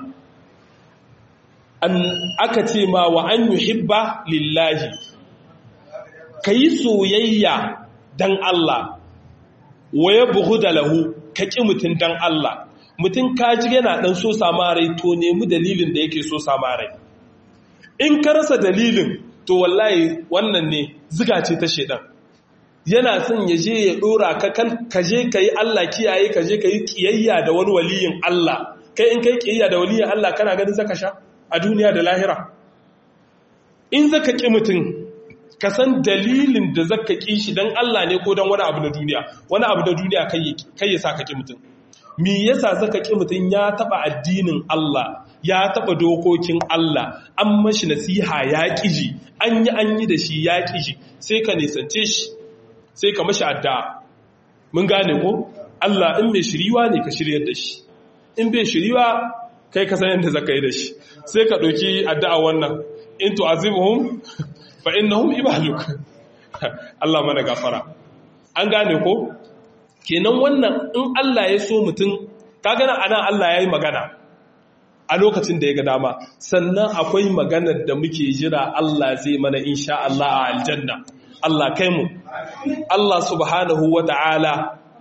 an aka ce ma wa an yuhibba lillahi kai soyayya dan Allah wa yabghuda lahu ka ki mutun dan Allah mutun kaji yana dan so samarai to nemi dalilin da yake so samarai in ka rasa dalilin to wallahi wannan ne ziga ce ta shedan yana son ya je ya dora ka kan ka je ka yi Allah kiyaye ka je ka yi kiyayya da wani waliyin Allah kai in kai kiyaya da waliyin Allah kana ganin zaka sha a duniya da lahira in zaka ki mutum ka san dalilin da zaka ki shi dan Allah ne ko dan wani abu na duniya wani abu na duniya kai kai yasa ka ki mutum me yasa zaka ki mutum ya taba addinin Allah ya taba dokokin Allah an mashi nasiha ya kiji an yi an yi da shi ya kiji sai ka nisance shi sai ka mashi addu'a mun gane ko Allah in mai shiriwa ne ka shiryar da shi in bai shiriwa kai ka san yadda zaka yi da shi sai ka ɗauki addu'a wannan in tu'azibuhum fa innahum ibaduk Allah mana gafara an gane ko kenan wannan in Allah ya so mutum ka gana anan Allah ya yi magana a lokacin da ya ga dama sannan akwai maganar da muke jira Allah zai mana insha Allah a aljanna Allah kai mu Allah subhanahu wa ta'ala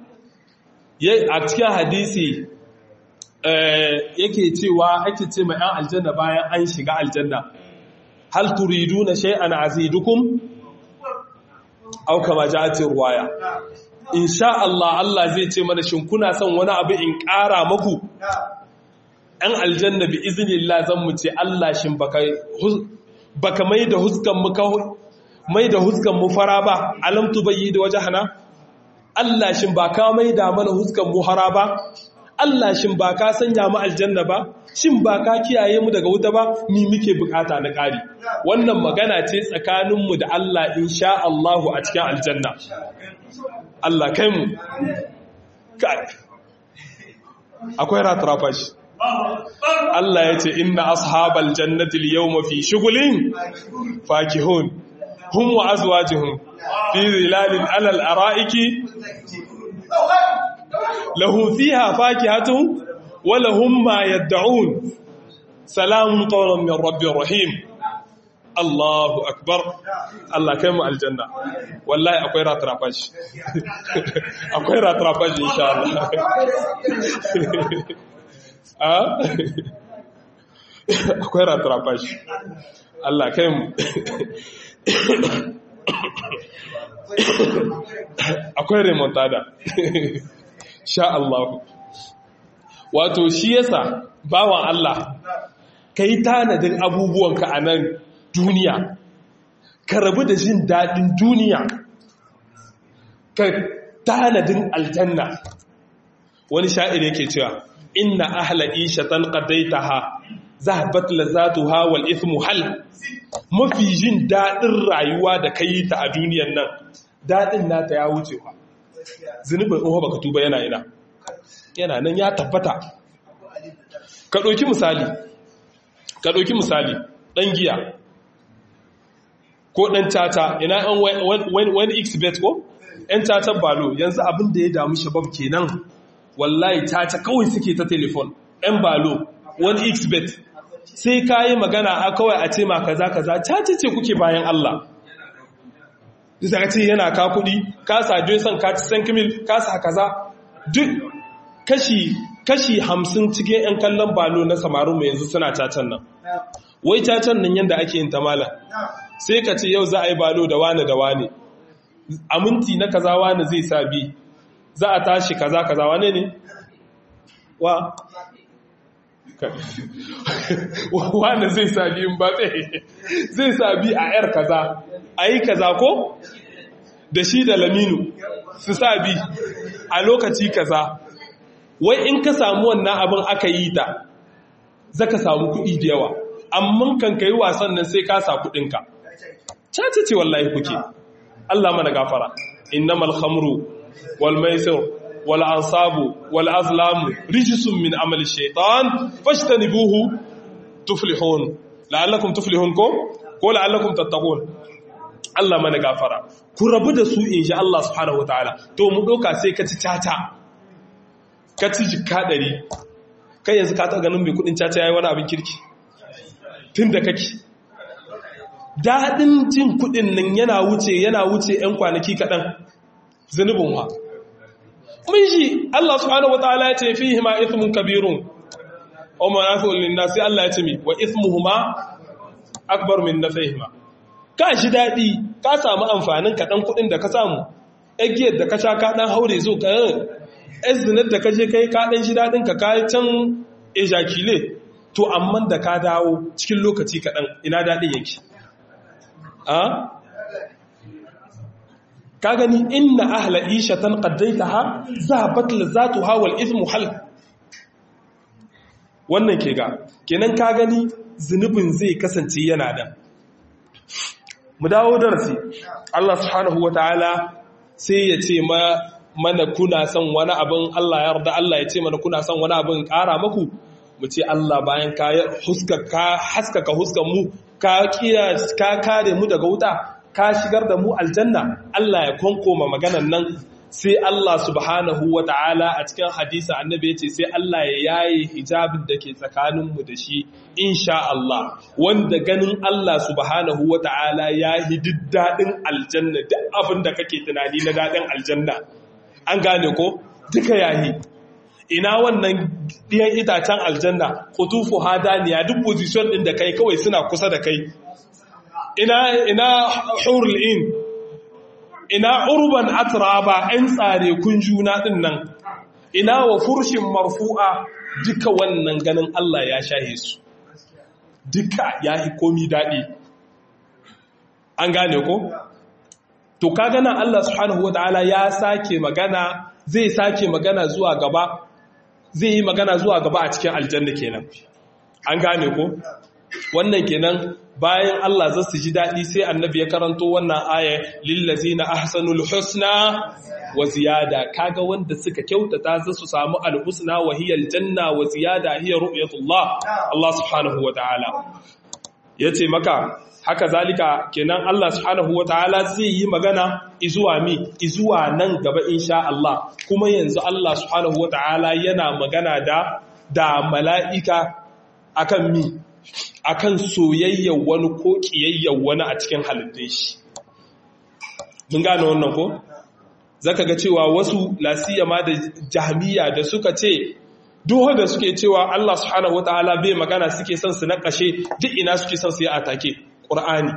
a cikin hadisi yake cewa ake ce mai ‘yan aljanna bayan an shiga aljanna hal turidu na shay'an azidukum au kama ja'atin ruwaya insha Allah Allah zai ce mana shin kuna son wani abu in ƙara maku ‘yan aljanna bi izinillah zan mu ce Allah shin baka mai da huskan mu mai da huskan mu fara ba alamtu bayi da waje hana Allah shin ba ka mai da mana huskan mu hara ba Allah shin ba ka sanya mu aljanna ba shin ba ka kiyaye mu daga wuta ba ni muke bukata na ƙari wannan magana ce tsakaninmu da Allah insha Allah a cikin aljanna Allah kai mu kai akwai ratrafa shi Allah ya ce inna ashabal jannati al-yawma fi shughulin fakihun hum wa azwajuhum fi zilalin alal ara'iki lahum fiha fakihatun wa lahum ma yad'un salamun qawlan min rabbir rahim Allahu akbar Allah kai mu aljanna wallahi akwai ratrafash akwai ratrafash insha Allah akwai ratrafash Allah kai mu akwai remontada sha Allah wato shi yasa bawan Allah kai tanadin abubuwanka a nan duniya ka rabu da jin daɗin duniya ka tanadin aljanna wani sha'ir yake cewa inna ahla ishatan qadaitaha zahabat lazatuha wal ithmu hal mafi jin daɗin rayuwa da kai ta a duniyan nan daɗin nata ya wuce wa zunubin in baka tuba yana ina yana nan ya tabbata ka ɗauki misali ka ɗauki misali ɗan giya ko ɗan tata ina ɗan wani xbet ko ‘yan tata balo yanzu abin da ya damu shabab kenan wallahi tata kawai suke ta telefon ‘yan balo wani xbet sai ka yi magana a kawai a ce ma kaza kaza tata ce kuke bayan Allah bisa ce yana ka kuɗi ka sa jason ka ci san kimil ka sa kaza duk kashi kashi hamsin cikin 'yan kallon balo na samarin mu yanzu suna cacan nan wai cacan nan yadda ake yin ta mala sai ka ce yau za a yi balo da wane da wane a minti na kaza wane zai sa bi za a tashi kaza kaza wane ne wa wane zai sa biyun ba zai sa bi a yar kaza a yi kaza ko da shi da laminu su sa bi a lokaci kaza wai in ka samu wannan abin aka yi ta zaka samu kuɗi da yawa amma kan kai wasan nan sai ka sa kuɗinka cace ce wallahi kuke Allah mana gafara innamal khamru wal maisir wal ansabu wal azlamu rijsun min amali shaytan fashtanibuhu tuflihun la'allakum tuflihun ko ko la'allakum tattaqun Allah mana gafara ku rabu da su insha Allah subhanahu wataala to mu doka sai ka ci caca ka ci jikka ɗari kai yanzu ka ta ganin mai kudin caca yayi wani abin kirki tun da kake daɗin jin kudin nan yana wuce yana wuce 'yan kwanaki kaɗan zunubin wa mun shi Allah subhanahu wataala ya ce fihi ma ithmun kabirun wa manafi'un lin-nas sai Allah ya ce mi wa ithmuhuma akbar min nafihima ka shi daɗi ka samu amfanin kaɗan kuɗin da ka samu egiyar da ka sha ka ɗan haure zo ka yan zinar da ka je kai ka ɗan shi daɗin ka kayi can ejakile to amma da ka dawo cikin lokaci kaɗan ina daɗin yake a ka gani inna ahla ishatan qaddaitaha zahabat lazatuha wal ithmu hal wannan ke ga kenan ka gani zunubin zai kasance yana da mu dawo darasi Allah subhanahu wataala sai ya ce mana kuna son wani abin Allah ya yarda Allah ya ce mana kuna son wani abin ƙara maku mu ce Allah bayan ka haskaka huskan mu ka kare mu daga wuta ka shigar da mu aljanna Allah ya konkoma maganan nan sai Allah subhanahu wa ta'ala a cikin hadisa annabi ya ce sai Allah ya yaye hijabin da ke tsakaninmu da shi insha Allah wanda ganin Allah subhanahu wa ta'ala ya yi daɗin aljanna duk abin da kake tunani na daɗin aljanna an gane ko duka yayi ina wannan ɗiyan itacen aljanna kutufu hadaniya duk position ɗin da kai kawai suna kusa da kai ina ina hurul in ina urban atraba ‘yan tsare kun juna ɗin nan, ina wa furshin marfu'a duka wannan ganin Allah ya shahe su, duka ya yi komi daɗi. An gane ko? To, ka gana Allah subhanahu wa ta'ala ya sake magana, zai sake magana zuwa gaba, zai yi magana zuwa gaba a cikin aljanna kenan. An gane ko? Wannan kenan bayan Allah za su ji daɗi sai annabi ya karanto wannan aya lillazi na ahsanul husna wa ziyada kaga wanda suka kyautata za su samu alhusna wa hiya aljanna wa ziyada hiya ru'yatullah Allah subhanahu wa ta'ala yace maka haka zalika kenan Allah subhanahu wa ta'ala zai yi magana izuwa mi izuwa nan gaba insha Allah kuma yanzu Allah subhanahu wa ta'ala yana magana da da mala'ika akan mi akan soyayyar wani ko ƙiyayyar wani a cikin halittun shi. Mun gane wannan ko? Zaka ga cewa wasu lasiya ma da jahmiya da suka ce duhu da suke cewa Allah subhanahu wataala bai magana suke son su nakashe duk ina suke son su yi atake Qur'ani.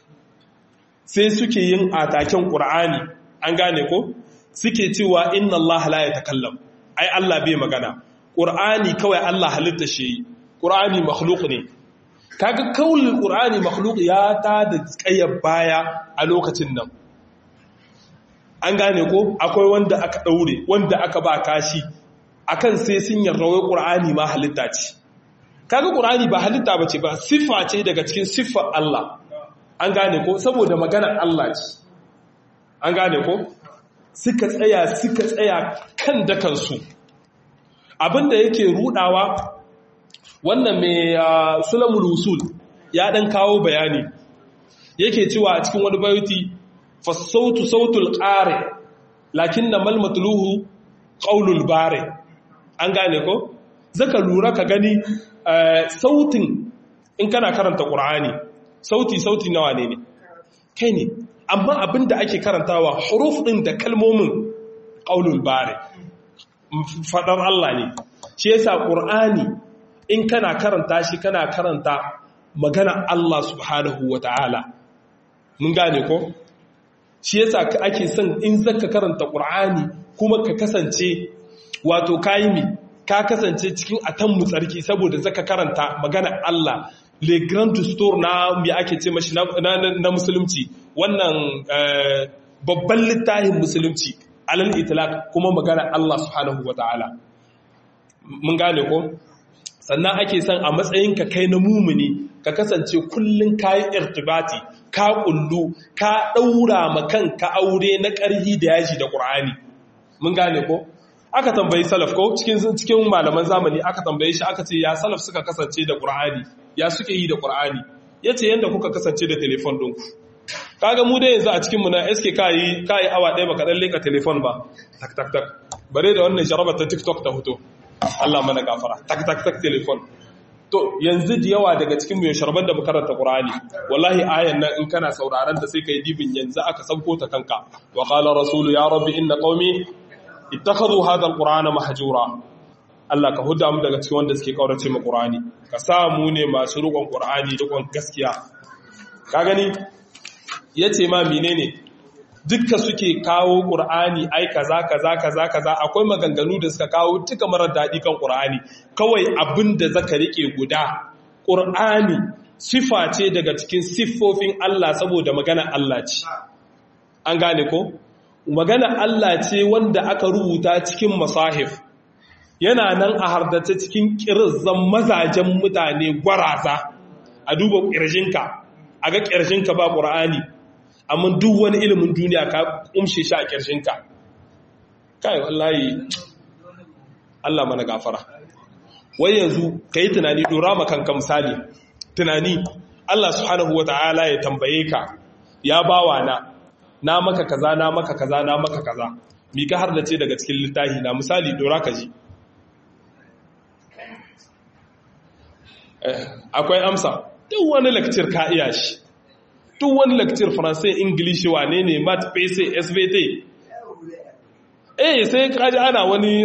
Sai suke yin ataken Qur'ani an gane ko? Suke cewa inna Allah la yatakallam. Ai Allah bai magana. Qur'ani kawai Allah halitta shi. Qur'ani makhluq ne. kaga kaulin qur'ani makhluq ya ta da kayyar baya a lokacin nan an gane ko akwai wanda aka daure wanda aka ba kashi akan sai sun yarda wai qur'ani ma halitta ce kaga qur'ani ba halitta bace ba siffa ce daga cikin siffar Allah an gane ko saboda maganar Allah ce an gane ko suka tsaya suka tsaya kan dakansu abinda yake rudawa wannan mai sulamul usul ya dan kawo bayani yake cewa a cikin wani bayuti fasautu sautul qari lakinna mal matluhu qaulul bare an gane ko zaka lura ka gani sautin in kana karanta qur'ani sauti sauti nawa ne ne kai ne amma abinda ake karantawa huruf din da kalmomin qaulul bare fadar Allah ne shi yasa qur'ani in kana karanta shi kana karanta magana Allah subhanahu wa ta'ala mun gane ko shi yasa ake son in zaka karanta Qur'ani kuma ka kasance wato kayi mi ka kasance cikin atammu tsarki saboda zaka karanta magana Allah le grand store na me ake ce mashi na musulunci wannan babban littafin musulunci alal itlaq kuma magana Allah subhanahu wa ta'ala mun gane ko sannan ake son a matsayinka kai na mumuni ka kasance kullum ka yi irtibati ka kullu ka ɗaura makan ka aure na ƙarhi da yaji da ƙur'ani mun gane ko aka tambayi salaf ko cikin cikin malaman zamani aka tambaye shi aka ce ya salaf suka kasance da ƙur'ani ya suke yi da ƙur'ani yace yanda kuka kasance da telefon ɗinku kaga mu da yanzu a cikin mu na SK kai kai awa ɗaya baka dan leka telefon ba tak tak tak bare da wannan jarabar ta TikTok ta hoto Allah mana gafara tak tak tak telefon to yanzu da yawa daga cikin mu sharban da makaranta Qur'ani wallahi ayan nan in kana sauraron ta sai kai dibin yanzu aka sauko ta kanka wa qala rasulu ya rabbi inna qaumi ittakhadhu hadha alqur'ana mahjura Allah ka huda mu daga cikin wanda suke kaurace mu Qur'ani ka sa mu ne masu rukun Qur'ani rukun gaskiya ka gani yace ma menene dukka suke kawo ƙur'ani ai kaza kaza kaza kaza akwai maganganu da suka kawo duka marar daɗi kan ƙur'ani kawai abin da zaka riƙe guda ƙur'ani sifa ce daga cikin siffofin Allah saboda magana Allah ce an gane ko magana Allah ce wanda aka rubuta cikin masahif yana nan a hardace cikin ƙirzan mazajen mutane gwaraza a duba ƙirjinka a ga ƙirjinka ba ƙur'ani amma duk wani ilimin duniya ka umshe shi a ƙirjinka kai wallahi Allah mana gafara wai yanzu ka yi tunani dora makanka misali tunani Allah subhanahu wata'ala ya tambaye ka ya bawa na na maka kaza na maka kaza na maka kaza mi ka har da ce daga cikin littafi na misali dora ka ji akwai amsa duk wani lakcir ka iya shi duk wani lakcir faransai ingilishi wane ne mat pese svt eh sai kaji ana wani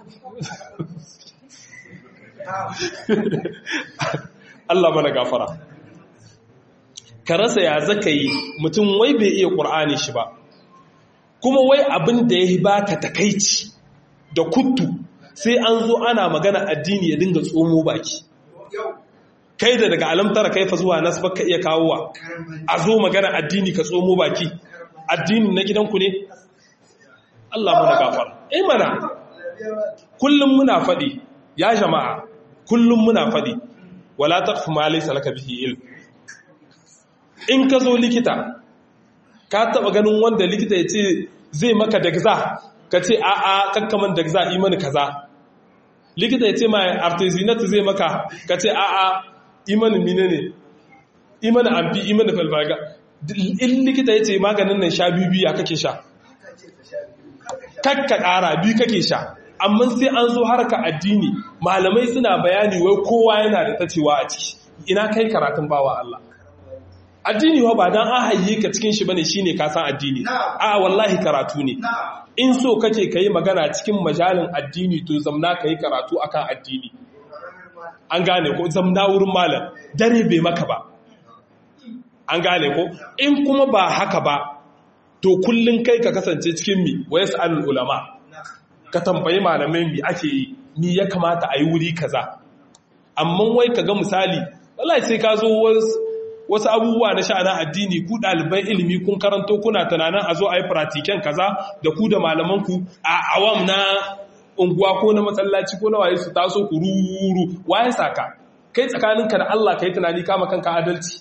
Allah mana gafara ka rasa ya zaka yi mutum wai bai iya ƙur'ani shi ba kuma wai abin da ya ba ka takaici da kuttu sai an zo ana magana addini ya dinga tsomo baki kai da daga alamtara kaifa zuwa nasu baka iya kawowa a zo magana addini ka tsomo baki addini na gidanku ne Allah muna gafara eh mana kullum muna faɗi ya jama'a kullum muna faɗi wala taqfu ma laysa laka bihi ilm in ka zo likita ka taba ganin wanda likita ya ce zai maka dagza ka ce a a kakkaman dagza imani kaza likita ya ce ma artesinat zai maka ka ce a a imanin mine ne imanin amfi imanin falfaga in likita ya ce maganin nan sha biyu biya kake sha kakka ƙara biyu kake sha amma sai an zo harka addini malamai suna bayani wai kowa yana da tacewa a ciki ina kai karatun bawa Allah addini wa ba dan an hayye ka cikin shi bane shine ka san addini a wallahi karatu ne in so kake kai magana cikin majalin addini to zamna kai karatu akan addini an gane ko zamna wurin malam dare bai maka ba an gane ko in kuma ba haka ba to kullun kai ka kasance cikin mi wa yasalul ulama ka tambayi malamai mi ake yi mi ya kamata a yi wuri kaza amma wai ka ga misali wallahi sai ka zo wasu abubuwa na sha'ana addini ku ɗaliban ilimi kun karanto kuna tunanin a zo a yi pratiken kaza da ku da malamanku a awam na unguwa ko na matsalaci ko na waye su taso ku ruru waye saka kai tsakaninka da Allah ka yi tunani kama kanka adalci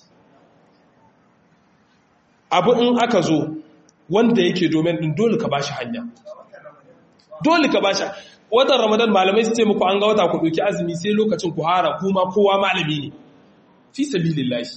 abu in aka zo wanda yake domin din dole ka bashi hanya dole ka bashi watan ramadan malamai su ce muku an ga wata ku ɗauki azumi sai lokacin ku hara kuma kowa malami ne fi sabilillahi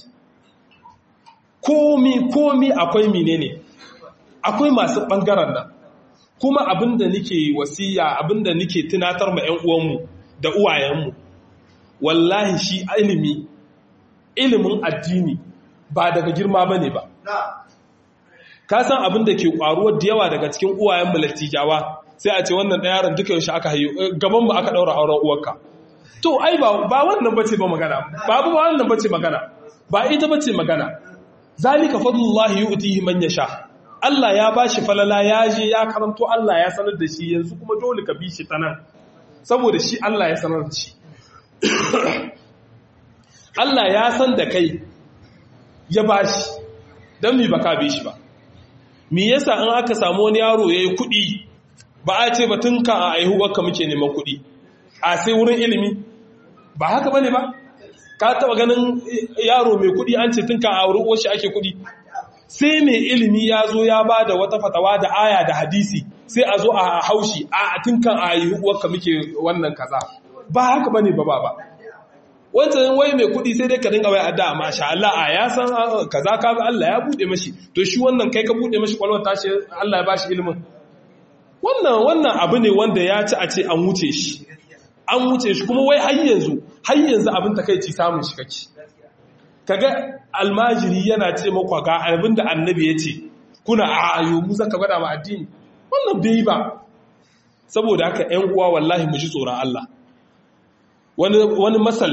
komi komi akwai menene akwai masu ɓangaren nan kuma abinda nike wasiya abinda nike tunatar ma 'yan uwanmu da uwayenmu wallahi shi ilimi ilimin addini ba daga girma ba ne ba ka san abinda ke ƙwaruwar da yawa daga cikin uwayen lattijawa sai a ce wannan ɗaya yaron duka yaushe aka hayo gaban mu aka ɗaura auren uwarka to ai ba wannan bace ba magana babu ba wannan bace magana ba ita bace magana zalika fadlullahi yu'tihi man yasha Allah ya bashi falala ya je ya karanto Allah ya sanar da shi yanzu kuma dole ka bi shi ta nan saboda shi Allah ya sanar da shi Allah ya san da kai ya bashi dan mi baka bi shi ba me yasa in aka samu wani yaro yayi kuɗi ba a ce batun ka a aihuwarka muke neman kuɗi a sai wurin ilimi ba haka bane ba ka taba ganin yaro mai kudi an ce tun kan auri shi ake kudi sai mai ilimi ya zo ya ba da wata fatawa da aya da hadisi sai a zo a haushi a tun kan a yi uwarka muke wannan kaza ba haka bane ba ba wancan wai mai kudi sai dai ka dinga wai adda masha Allah a ya san kaza ka bi Allah ya bude mashi to shi wannan kai ka bude mashi kwalwar tashi Allah ya bashi ilimin wannan wannan abu ne wanda ya ci a ce an wuce shi an wuce shi kuma wai har yanzu har yanzu abin takeici samun shi kake kaga almajiri yana ce maka ga abin da annabi ya ce kuna ayo mu zaka gwada ma addini wannan bai ba saboda haka ƴan uwa wallahi mu ji tsoron Allah wani wani masal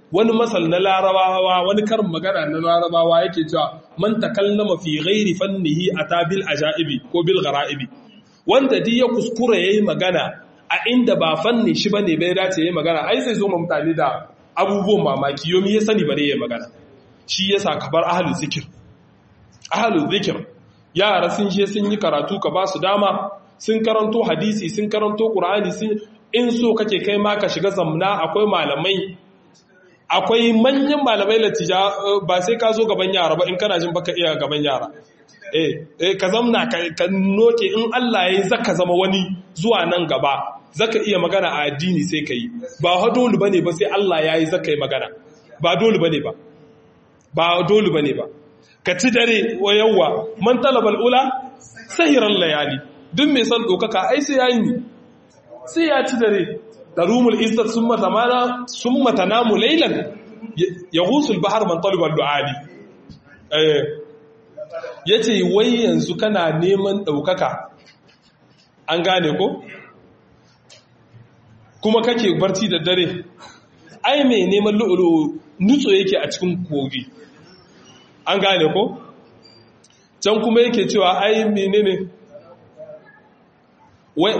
wani masal na larabawa wani karin magana na larabawa yake cewa man takallama fi ghairi fannihi atabil ajaibi ko bil ghara'ibi wanda duk ya kuskura yayi magana a inda ba fanni shi bane bai dace yayi magana ai sai zo mu mutane da abubuwan mamaki yomi ya sani bare yayi magana shi yasa ka bar ahlul zikir ahlul zikir yara sun je sun yi karatu ka ba su dama sun karanto hadisi sun karanto qur'ani sun in so kake kai ma ka shiga zamna akwai malamai akwai manyan malamai latija ba sai ka zo gaban yara ba in kana jin baka iya gaban yara eh eh ka zamna ka noke in Allah yayi zaka zama wani zuwa nan gaba zaka iya magana a addini sai kai ba ha dole bane ba sai Allah yayi zaka yi magana ba dole bane ba ba dole bane ba ka ci dare wa yawa man talabal ula sahiran layali duk mai son dokaka ai sai yayi ni sai ya ci dare tarumul izzat summa tamana summa tanamu laylan yaghusul bahr man talaba al-du'ali eh yace wai yanzu kana neman daukaka an gane ko kuma kake barci da dare ai mai neman lu'ulu nutso yake a cikin kogi an gane ko can kuma yake cewa ai menene wai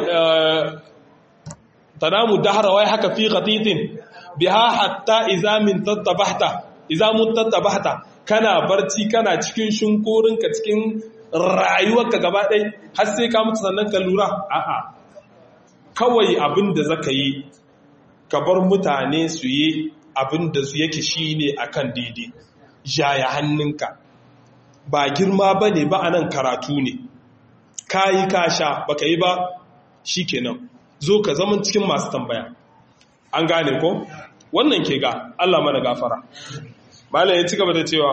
tanamu dahra wai haka fi qatitin biha hatta idza min tattabahta idza mutattabahta kana barci kana cikin shinkorinka cikin rayuwarka gaba ɗaya har sai ka mutu sannan ka lura a'a kawai abin da zaka yi ka bar mutane su yi abin da su yake shine akan daidai jaya hannunka ba girma bane ba anan karatu ne kayi kasha baka yi ba shikenan zo ka zama cikin masu tambaya an gane ko wannan ke ga Allah mana gafara malam ya ci gaba da cewa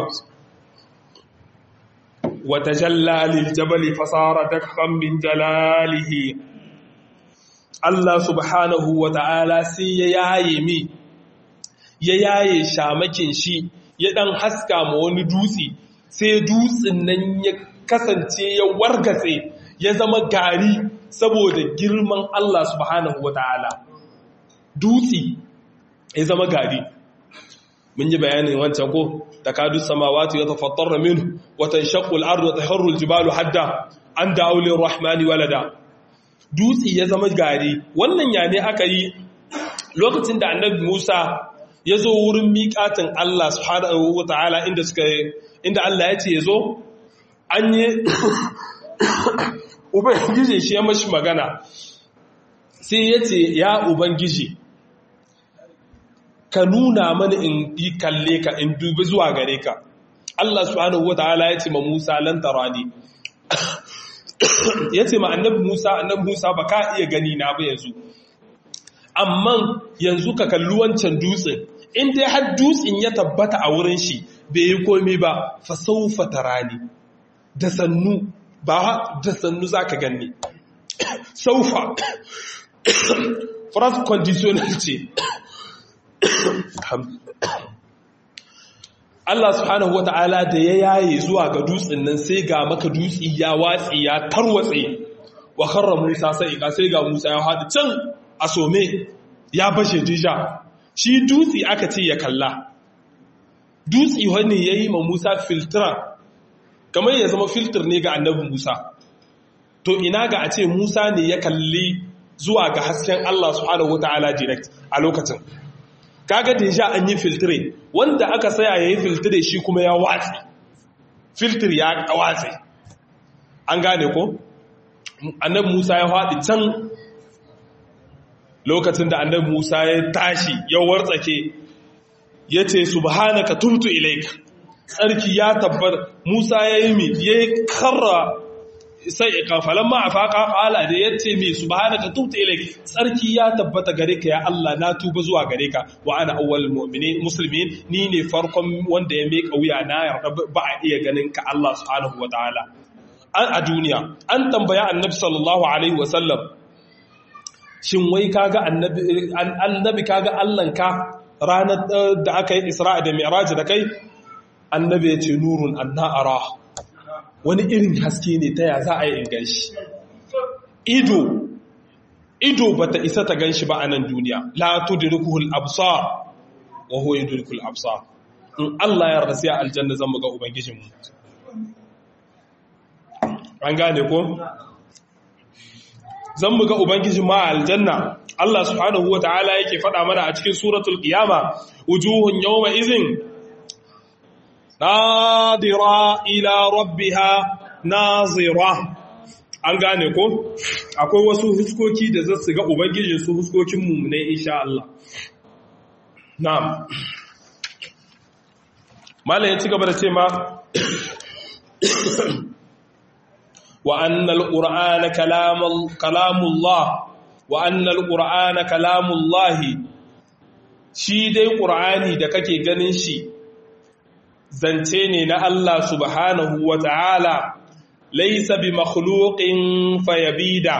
wata jallalil jabali fasara dakhan min jalalihi Allah subhanahu wa ta'ala sai ya yaye mi ya yaye shamakin shi ya dan haska ma wani dutse sai dutsen nan ya kasance ya wargatse ya zama gari saboda girman Allah subhanahu wa ta'ala dutse ya zama gari mun yi bayanin wancan ko takadu samawati yatafattarna minhu wa tanshaqqu al-ardu wa tahirru al-jibalu hadda an da'u lir-rahmani walada dutse ya zama gari wannan ya ne aka yi lokacin da annabi Musa ya zo wurin miƙatin Allah subhanahu wa ta'ala inda suka inda Allah ya ce ya zo an yi ubangiji shi ya mashi magana sai ya ce ya ubangiji ka nuna mani in yi kalle ka in dubi zuwa gare ka Allah subhanahu wataala ya ce ma Musa lan tarani ya ce ma annabi Musa annabi Musa ba ka iya gani na ba yanzu amma yanzu ka kalli wancan dutsen in dai har dutsen ya tabbata a wurin shi bai yi komai ba fa saufa tarani da sannu ba da sannu zaka ganni saufa phrase conditional ce Allah subhanahu wa ta'ala da ya yaye zuwa ga dutsen nan sai ga maka dutsi ya watsi ya tarwatse wa karra Musa sai ka sai ga Musa ya haɗu can a some ya bashe dija shi dutsi aka ce ya kalla dutsi wani ya yi ma Musa filtran kamar ya zama filter ne ga annabin Musa to ina ga a ce Musa ne ya kalli zuwa ga hasken Allah subhanahu wa ta'ala direct a lokacin kaga deja an yi filtre wanda aka saya ya yi filtre shi kuma ya watsi filtre ya watsi an gane ko annabi musa ya haɗi can lokacin da annabi musa ya tashi ya wartsake ya ce subhanaka tubtu ilaika tsarki ya tabbar musa ya yi mi ya karra sai kafalan ma a faƙa ƙala da ya ce mai subhanaka tubta ilaik tsarki ya tabbata gare ka ya Allah na tuba zuwa gare ka wa ana awwal mu'minin muslimin ni ne farkon wanda ya meka wuya na yarda ba a iya ganin ka Allah subhanahu wataala an a duniya an tambaya annabi sallallahu alaihi wasallam shin wai kaga annabi annabi kaga Allah ka ranar da aka yi Isra'a da Mi'raj da kai annabi ya ce nurun anna ara wani irin haske ne ta ya za a yi in shi ido ido ba ta isa ta gan shi ba a nan duniya la tudrikuhul absar wa huwa yudrikul absar in Allah ya rasiya aljanna zan muga ubangijinmu an gane ko zan muga ubangijin ma aljanna Allah subhanahu wataala yake faɗa mana a cikin suratul qiyama wujuhun yawma izin nadira ila rabbiha nazira an gane ko akwai wasu huskoki da za su ga ubangijin su huskokin mu ne insha Allah na'am mallan ya ci gaba da ce ma wa annal qur'ana kalamullah wa annal qur'ana kalamullah shi dai qur'ani da kake ganin shi zance ne na Allah subhanahu wa ta'ala laisa bi makhluqin fayabida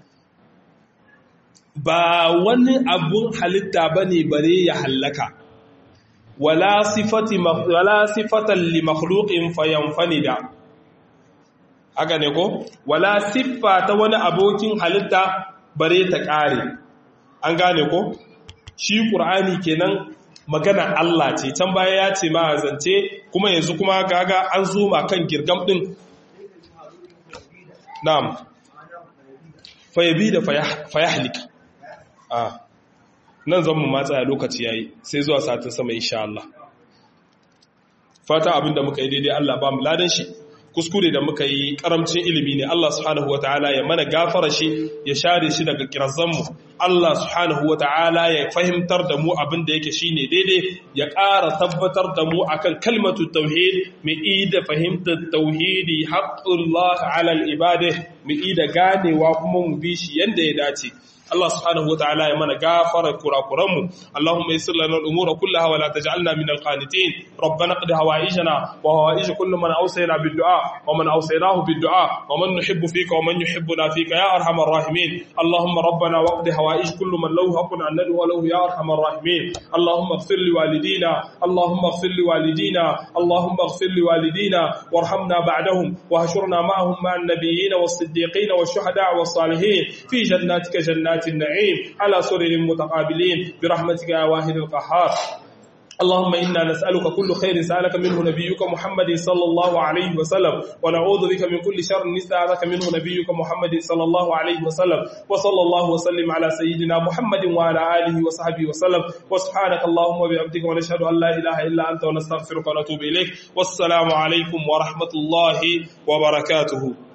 ba wani abun halitta bane bare ya hallaka wala sifati wala sifatan li makhluqin fayanfanida haka ne ko wala siffa ta wani abokin halitta bare ta kare an gane ko shi qur'ani kenan magana Allah ce can baya ya ce ma zance kuma yanzu kuma gaga an zuma kan girgam din na'am fayabi da fayahlika a nan zan mu matsa lokaci yayi sai zuwa satin sama insha Allah fata abinda muka yi daidai Allah ba mu ladan shi kuskure da muka yi karamcin ilimi ne Allah subhanahu wataala ya mana gafara shi ya share shi daga kirazanmu Allah subhanahu wataala ya fahimtar da mu abin da yake shine daidai ya ƙara tabbatar da mu akan kalmatu tauhid mu ida fahimtar tauhidi haqqullah ala al-ibadah mu ida ganewa kuma mu bi shi yanda ya dace Allah subhanahu wa ta'ala ya mana gafara kurakuranmu Allahumma yassir lana al-umura kullaha wa la taj'alna min al-qanitin rabbana qad hawaijana wa hawaij kullu man awsayna bid-du'a wa man awsaynahu bid-du'a wa man nuhibbu fika wa man yuhibbuna fika ya arhamar rahimin Allahumma rabbana waqdi hawaij kullu man lahu haqqun an nad'u lahu ya arhamar rahimin Allahumma ighfir li walidina Allahumma ighfir li walidina Allahumma ighfir li walidina warhamna ba'dahum wa hashurna ma'ahum ma'an nabiyyin was-siddiqin wash-shuhada was-salihin fi jannatika jannat النعيم على سرر متقابلين برحمتك يا واحد القهار اللهم إنا نسألك كل خير سألك منه نبيك محمد صلى الله عليه وسلم ونعوذ بك من كل شر نسألك منه نبيك محمد صلى الله عليه وسلم وصلى الله وسلم على سيدنا محمد وعلى آله وصحبه وسلم وسبحانك اللهم وبحمدك ونشهد أن لا إله إلا أنت ونستغفرك ونتوب إليك والسلام عليكم ورحمة الله وبركاته